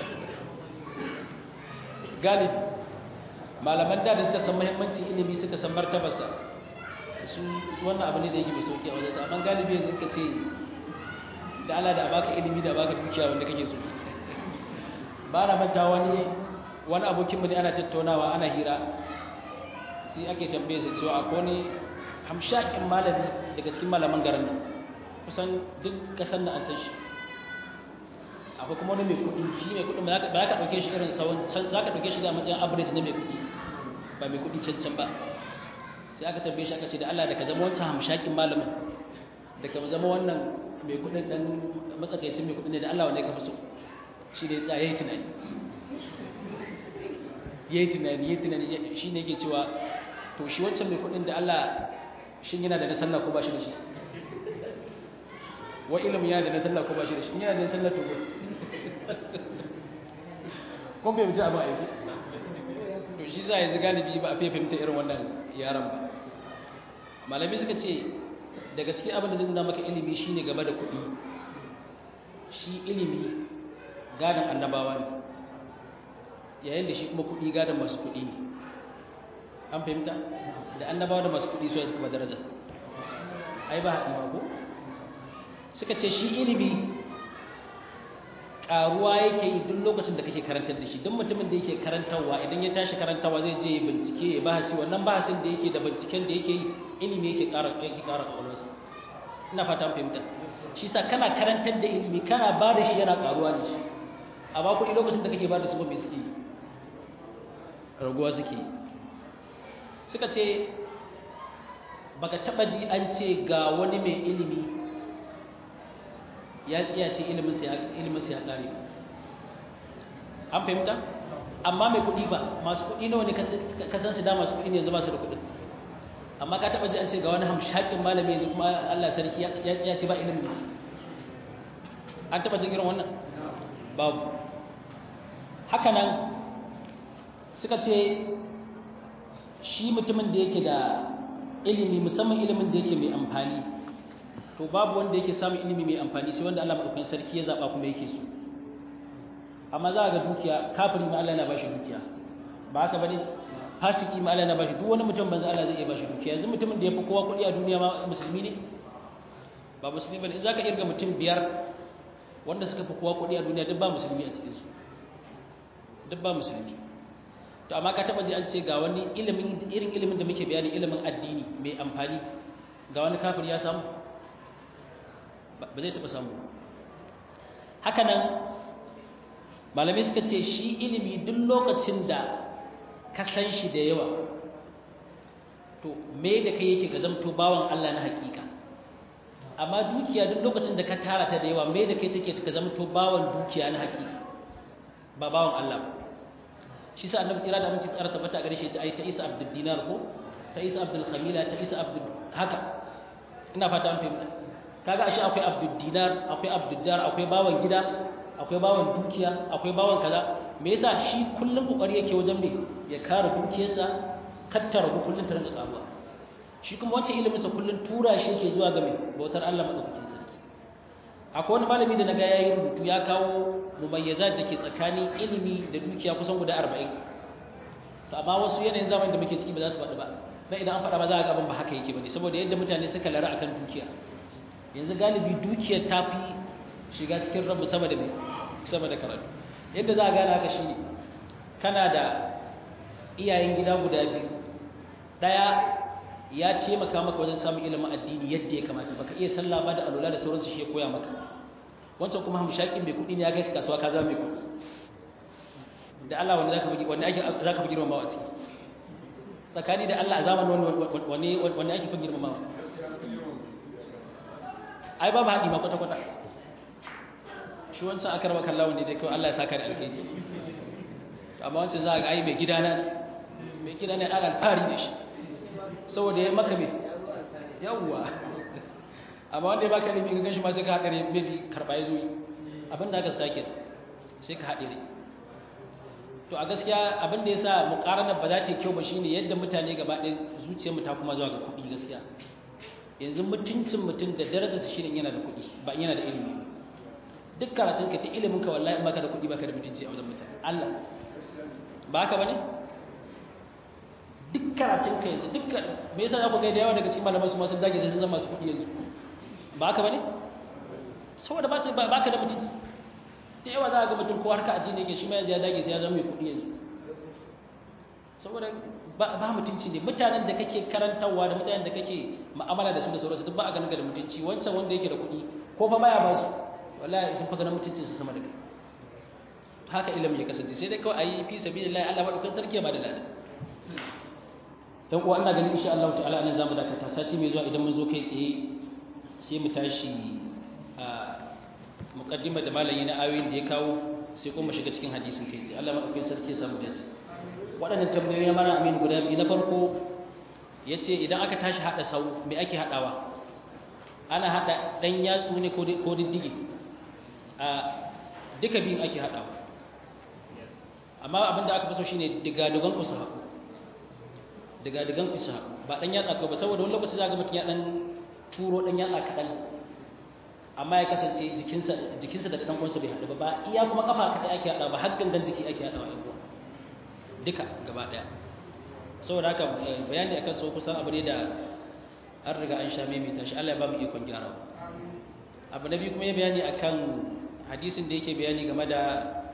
galibi malaman da da suka san muhimmancin ilimi suka san martabarsa su wannan abu ne da yake mai sauki a wajensa amma galibi yanzu ka ce da Allah da a baka ilimi da a baka dukiya wanda kake so ba na manta wani wani abokin mu ne ana tattaunawa ana hira sai ake tambaye sa cewa akwai wani hamshakin malami daga cikin malaman garin nan kusan duk kasan nan an san shi akwai kuma wani mai kuɗi shi mai kuɗi ba za ka ɗauke shi irin sauran can za ka ɗauke shi da matsayin average na mai kuɗi ba mai kuɗi can can ba sai aka tambaye shi aka ce da Allah da ka zama wancan hamshakin malamin da ka zama wannan mai kuɗin ɗan matsakaicin mai kuɗi ne da Allah wanda ka fi so shi ne ya yi tunani ya yi tunani ya yi tunani shi ne yake cewa to shi wancan mai kuɗin da Allah shin yana da na sallah ko ba shi da shi wa ilimin yana da na sallah ko ba shi da shi yana da na sallah to kun bai mutu abin aiki to shi za a yanzu galibi ba a fiye fahimta irin wannan yaran ba malami suka ce daga cikin abin da zai nuna maka ilimi shine gaba da kuɗi shi ilimi gadon annabawa ne yayin da shi kuma kuɗi gadon masu kuɗi ne an fahimta da annabawa da masu kuɗi su suka ba daraja ai ba haɗi ma ko suka ce shi ilimi ƙaruwa yake yi duk lokacin da kake karantar da shi duk mutumin da yake karantarwa idan ya tashi karantarwa zai je bincike ya bahasi wannan bahasin da yake da binciken da yake yi ilimi yake ƙara yake ƙara ƙwaƙwalwarsa ina fata fahimta shi sa kana karantar da ilimi kana ba da shi yana ƙaruwa da shi a ba kuɗi lokacin da kake ba da su ba mai suke yi raguwa suke yi suka ce baka taɓa ji an ce ga wani mai ilimi ya tsiya ce iliminsa ya ƙare an fahimta amma mai kuɗi ba masu kuɗi nawa ne ka san su da masu kuɗi ne yanzu ba su da kuɗin amma ka taɓa ji an ce ga wani hamshakin malami yanzu kuma Allah sarki ya tsiya ce ba ilimin an taɓa jin irin wannan babu haka nan suka ce shi mutumin da yake da ilimi musamman ilimin da yake mai amfani to babu wanda yake samun ilimi mai amfani sai wanda Allah madaukakin sarki ya zaba kuma yake so amma za ga dukiya kafiri ma Allah yana bashi dukiya ba haka bane fasiki ma Allah yana bashi duk wani mutum banza Allah zai iya bashi dukiya yanzu mutumin da yafi kowa kuɗi a duniya ma musulmi ne ba musulmi bane in zaka irga mutum biyar wanda suka fi kowa kuɗi a duniya duk ba musulmi a cikin su duk ba musulmi to amma ka taba ji an ce ga wani ilimin irin ilimin da muke bayani ilimin addini mai amfani ga wani kafir ya samu ba zai taɓa samu haka nan malamai suka ce shi ilimi duk lokacin da ka san shi da yawa to me da kai yake ka zamto bawan Allah na hakika amma dukiya duk lokacin da ka tara ta da yawa me da kai take ka zamto bawan dukiya na hakika ba bawan Allah ba shi sa annabi tsira da aminci tsara tabbata a gare shi ya ce ai ta isa abdul dinar ko ta isa abdul khamila ta isa abdul haka ina fata an fahimta kaga ashe akwai abdul dinar akwai abdul dar akwai bawan gida akwai bawan dukiya akwai bawan kaza me yasa shi kullum kokari yake wajen me ya kare dukiyarsa kattara ku kullum ta rinka karuwa shi kuma wancan ilimin sa kullum tura shi yake zuwa ga me bautar Allah madaukakin sarki akwai wani malami da naga yayi rubutu ya kawo mumayyazat da ke tsakanin ilimi da dukiya kusan guda 40 to amma wasu yanayin zamanin da muke ciki ba za su faɗi ba dan idan an faɗa ba za a ga abin ba haka yake bane saboda yadda mutane suka lara akan dukiya yanzu galibi dukiyar ta fi shiga cikin rabu sama da sama da karatu yadda za a gane haka shine kana da iyayen gida guda biyu daya ya taimaka maka wajen samun ilimin addini yadda ya kamata baka iya sallah ba da alula da sauransu shi ya koya maka wancan kuma hamshakin mai kuɗi ne ya kai kasuwa ka zama mai kuɗi da Allah wanda zaka fi wanda ake zaka fi girmamawa a ciki tsakani da Allah a zamanin wani wani ake fi girmamawa ai babu haɗi ma kwata kwata shi wancan aka raba kallawa ne dai kawai Allah ya saka da alkhairi amma wancan za ga ai mai gidana mai gidana ana alfahari da shi saboda ya maka mai yawwa amma wanda ya baka ilimi in ganshi ma sai ka haɗare maybe karɓa ya zo yi abin da aka stake sai ka haɗare to a gaskiya abin da ya sa muƙaranar ba za ta kyau ba shine yadda mutane gaba ɗaya zuciyarmu ta kuma zuwa ga kuɗi gaskiya yanzu mutuncin mutum da darajarsa shine yana da kuɗi ba yana da ilimi duk karatun ka ta ilimin ka wallahi in baka da kuɗi baka da mutunci a wajen mutane Allah ba haka bane duk karatun ka yanzu duk me yasa za ku ga da yawa daga cikin malaman su ma sun dage sai sun zama masu kuɗi yanzu ba haka bane saboda ba ba baka da mutunci da yawa za ga mutum ko harka addini yake shi ma yanzu ya dage sai ya zama mai kuɗi yanzu saboda ba ba mutunci ne mutanen da kake karantarwa da mutanen da kake mu'amala da su da sauransu duk ba a ganin ka da mutunci wancan wanda yake da kuɗi ko fa baya ba su wallahi sun fa ganin mutuncin su sama da kai haka ilimin ya kasance sai dai kawai ayi fi sabilillah Allah madaukakin sarki ya bada lada dan uwa ina ganin insha Allah ta'ala anan zamu dakata sati mai zuwa idan mun zo kai tsaye sai mu tashi a muqaddima da malayi na ayoyin da ya kawo sai kuma shiga cikin hadisin kai tsaye Allah madaukakin sarki ya samu dace waɗannan tambayoyi na mana amin guda biyu na farko yace idan aka tashi hada sau me ake hadawa ana hada dan yatsu ne ko diddige a duka biyun ake hadawa amma abinda aka fi so shine diga-digan usaha diga-digan usaha ba dan yatsa ko ba saboda wani lokaci zaka mutum ya dan turo dan yatsa kadan amma ya kasance jikinsa jikinsa da dan uwansa bai hadu ba ba iya kuma kafa kadai ake hada ba har gangan jiki ake hadawa yan uwa duka gaba daya saboda haka bayani akan so kusan abu ne da an riga an sha maimaita shi Allah ya ba mu ikon gyara abu na biyu kuma ya bayani akan hadisin da yake bayani game da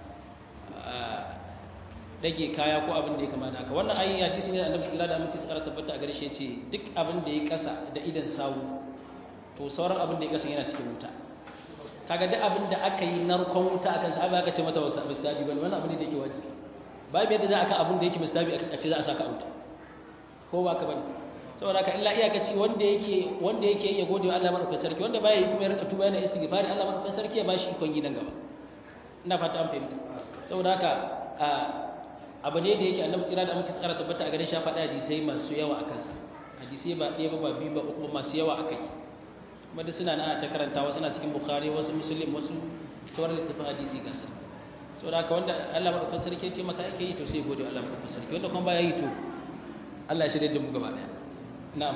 dage kaya ko abin da ya kamata haka wannan ayi hadisi ne da Annabi sallallahu alaihi wasallam tsara tabbata a gare shi yace duk abin da ya kasa da idan sawu to sauran abin da ya kasa yana cikin wuta kaga duk abin da aka yi narkon wuta akan sa aka ce masa wasu mustabi bane wannan abin da yake wajibi babu yadda za a kan abin da yake mustabi a ce za a saka wuta ko ba ka bane saboda haka illa iyakaci wanda yake wanda yake ya gode wa Allah madaukakin sarki wanda baya yi kuma ya rinka tuba yana istighfari Allah madaukakin sarki ya bashi ikon gidan gaba ina fata an fahimta saboda haka abu ne da yake annabi tsira da amince tsara tabbata a gare shi faɗa hadisai masu yawa a kansa hadisai ba ɗaya ba ba biyu ba uku masu yawa a kai kuma da suna na ta karantawa suna cikin bukhari wasu muslim wasu tawar littafin hadisi gasa saboda haka wanda Allah madaukakin sarki ya ce maka yake yi to sai gode Allah madaukakin sarki wanda kuma baya yi to Allah ya shirye da mu gaba ɗaya na'am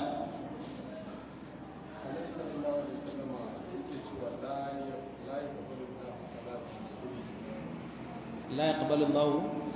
la yaqbalu Allah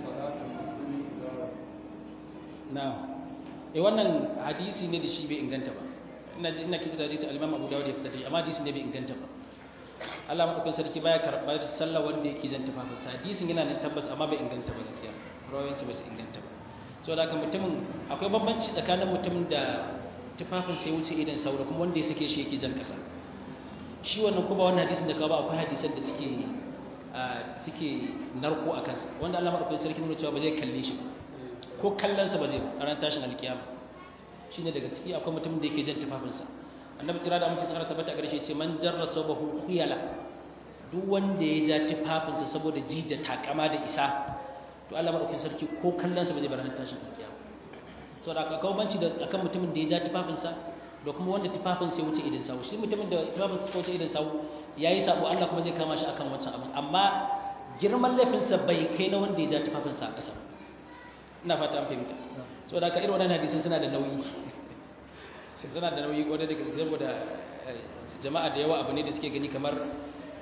na'am eh wannan hadisi ne da shi bai inganta ba ina ji ina kitab hadisi al-Imam Abu Dawud ya fitar da amma hadisi ne bai inganta ba Allah madaukakin sarki baya karɓar sallah wanda yake zanta fa hadisin yana nan tabbas amma bai inganta ba gaskiya rawayansa ba su inganta ba saboda haka mutumin akwai bambanci tsakanin mutumin da tufafin sai wuce idan saura kuma wanda ya sake shi yake jan kasa shi wannan kuma wannan hadisin da ka ba akwai hadisan da suke suke narko a kansa wanda Allah madaukakin sarki nuna cewa ba zai kalle shi ko kallon sa ba zai a ran tashin alkiyama shine daga ciki akwai mutumin da yake jan tufafin sa annabi tsira da amince tsara tabbata a garshe ce man jarra sabahu khuyala duk wanda ya ja tufafin sa saboda ji da takama da isa to Allah madaukakin sarki ko kallon sa ba zai bar ran tashin alkiyama saboda aka kawo banci da akan mutumin da ya ja tufafinsa da kuma wanda tufafin sai wuce idan sawu shi mutumin da tufafin sai wuce idan sawu yayi sabo Allah kuma zai kama shi akan wancan abin amma girman laifinsa bai kai na wanda ya ja tufafinsa a ƙasa ina fata an fahimta saboda haka irin wannan hadisin suna da nauyi suna da nauyi kwarai da gaske saboda jama'a da yawa abu ne da suke gani kamar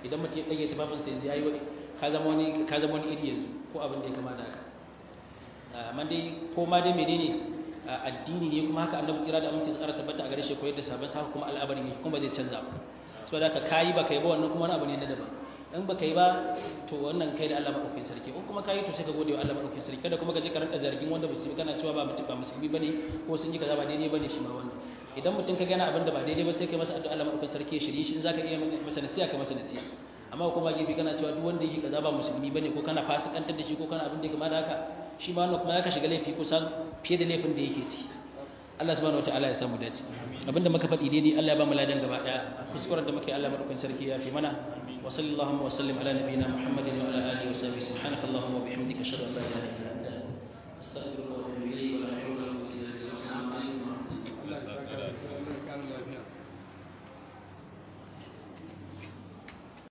idan mutum ya dage tufafin sa yanzu yayi ka zama wani ka zama wani iri yanzu ko abin da ya kama da haka amma dai ko ma dai menene addini ne kuma haka annabi tsira da aminci tsara tabbata a gare shi koyar da sabon sa kuma al'amarin yake kuma zai canza ba saboda haka kayi ba kai ba wannan kuma wani abu ne na daban in ba kai ba to wannan kai da Allah madaukakin sarki in kuma kayi to sai ka gode wa Allah madaukakin sarki kada kuma ka je ka rinka zargin wanda musulmi kana cewa ba mutum ba musulmi bane ko sun yi kaza ba daidai bane shi ma wannan idan mutum ka gana abin da ba daidai ba sai kai masa addu'a Allah madaukakin sarki ya shirye shi in zaka iya masa nasiha ka masa nasiha amma kuma gefe kana cewa duk wanda yake kaza ba musulmi bane ko kana fasikantar da shi ko kana abin da ya kama da haka shi ma wannan kuma ya ka shiga laifi kusan fiye da laifin da yake ci Allah subhanahu wataala ya samu dace abinda muka faɗi daidai Allah ya ba mu ladan gaba daya kuskuren da muke Allah madaukakin sarki ya fi mana wa sallallahu wa sallim ala nabiyyina muhammadin wa ala alihi wa sahbihi subhanakallahumma wa bihamdika ashhadu an la ilaha illa anta astaghfiruka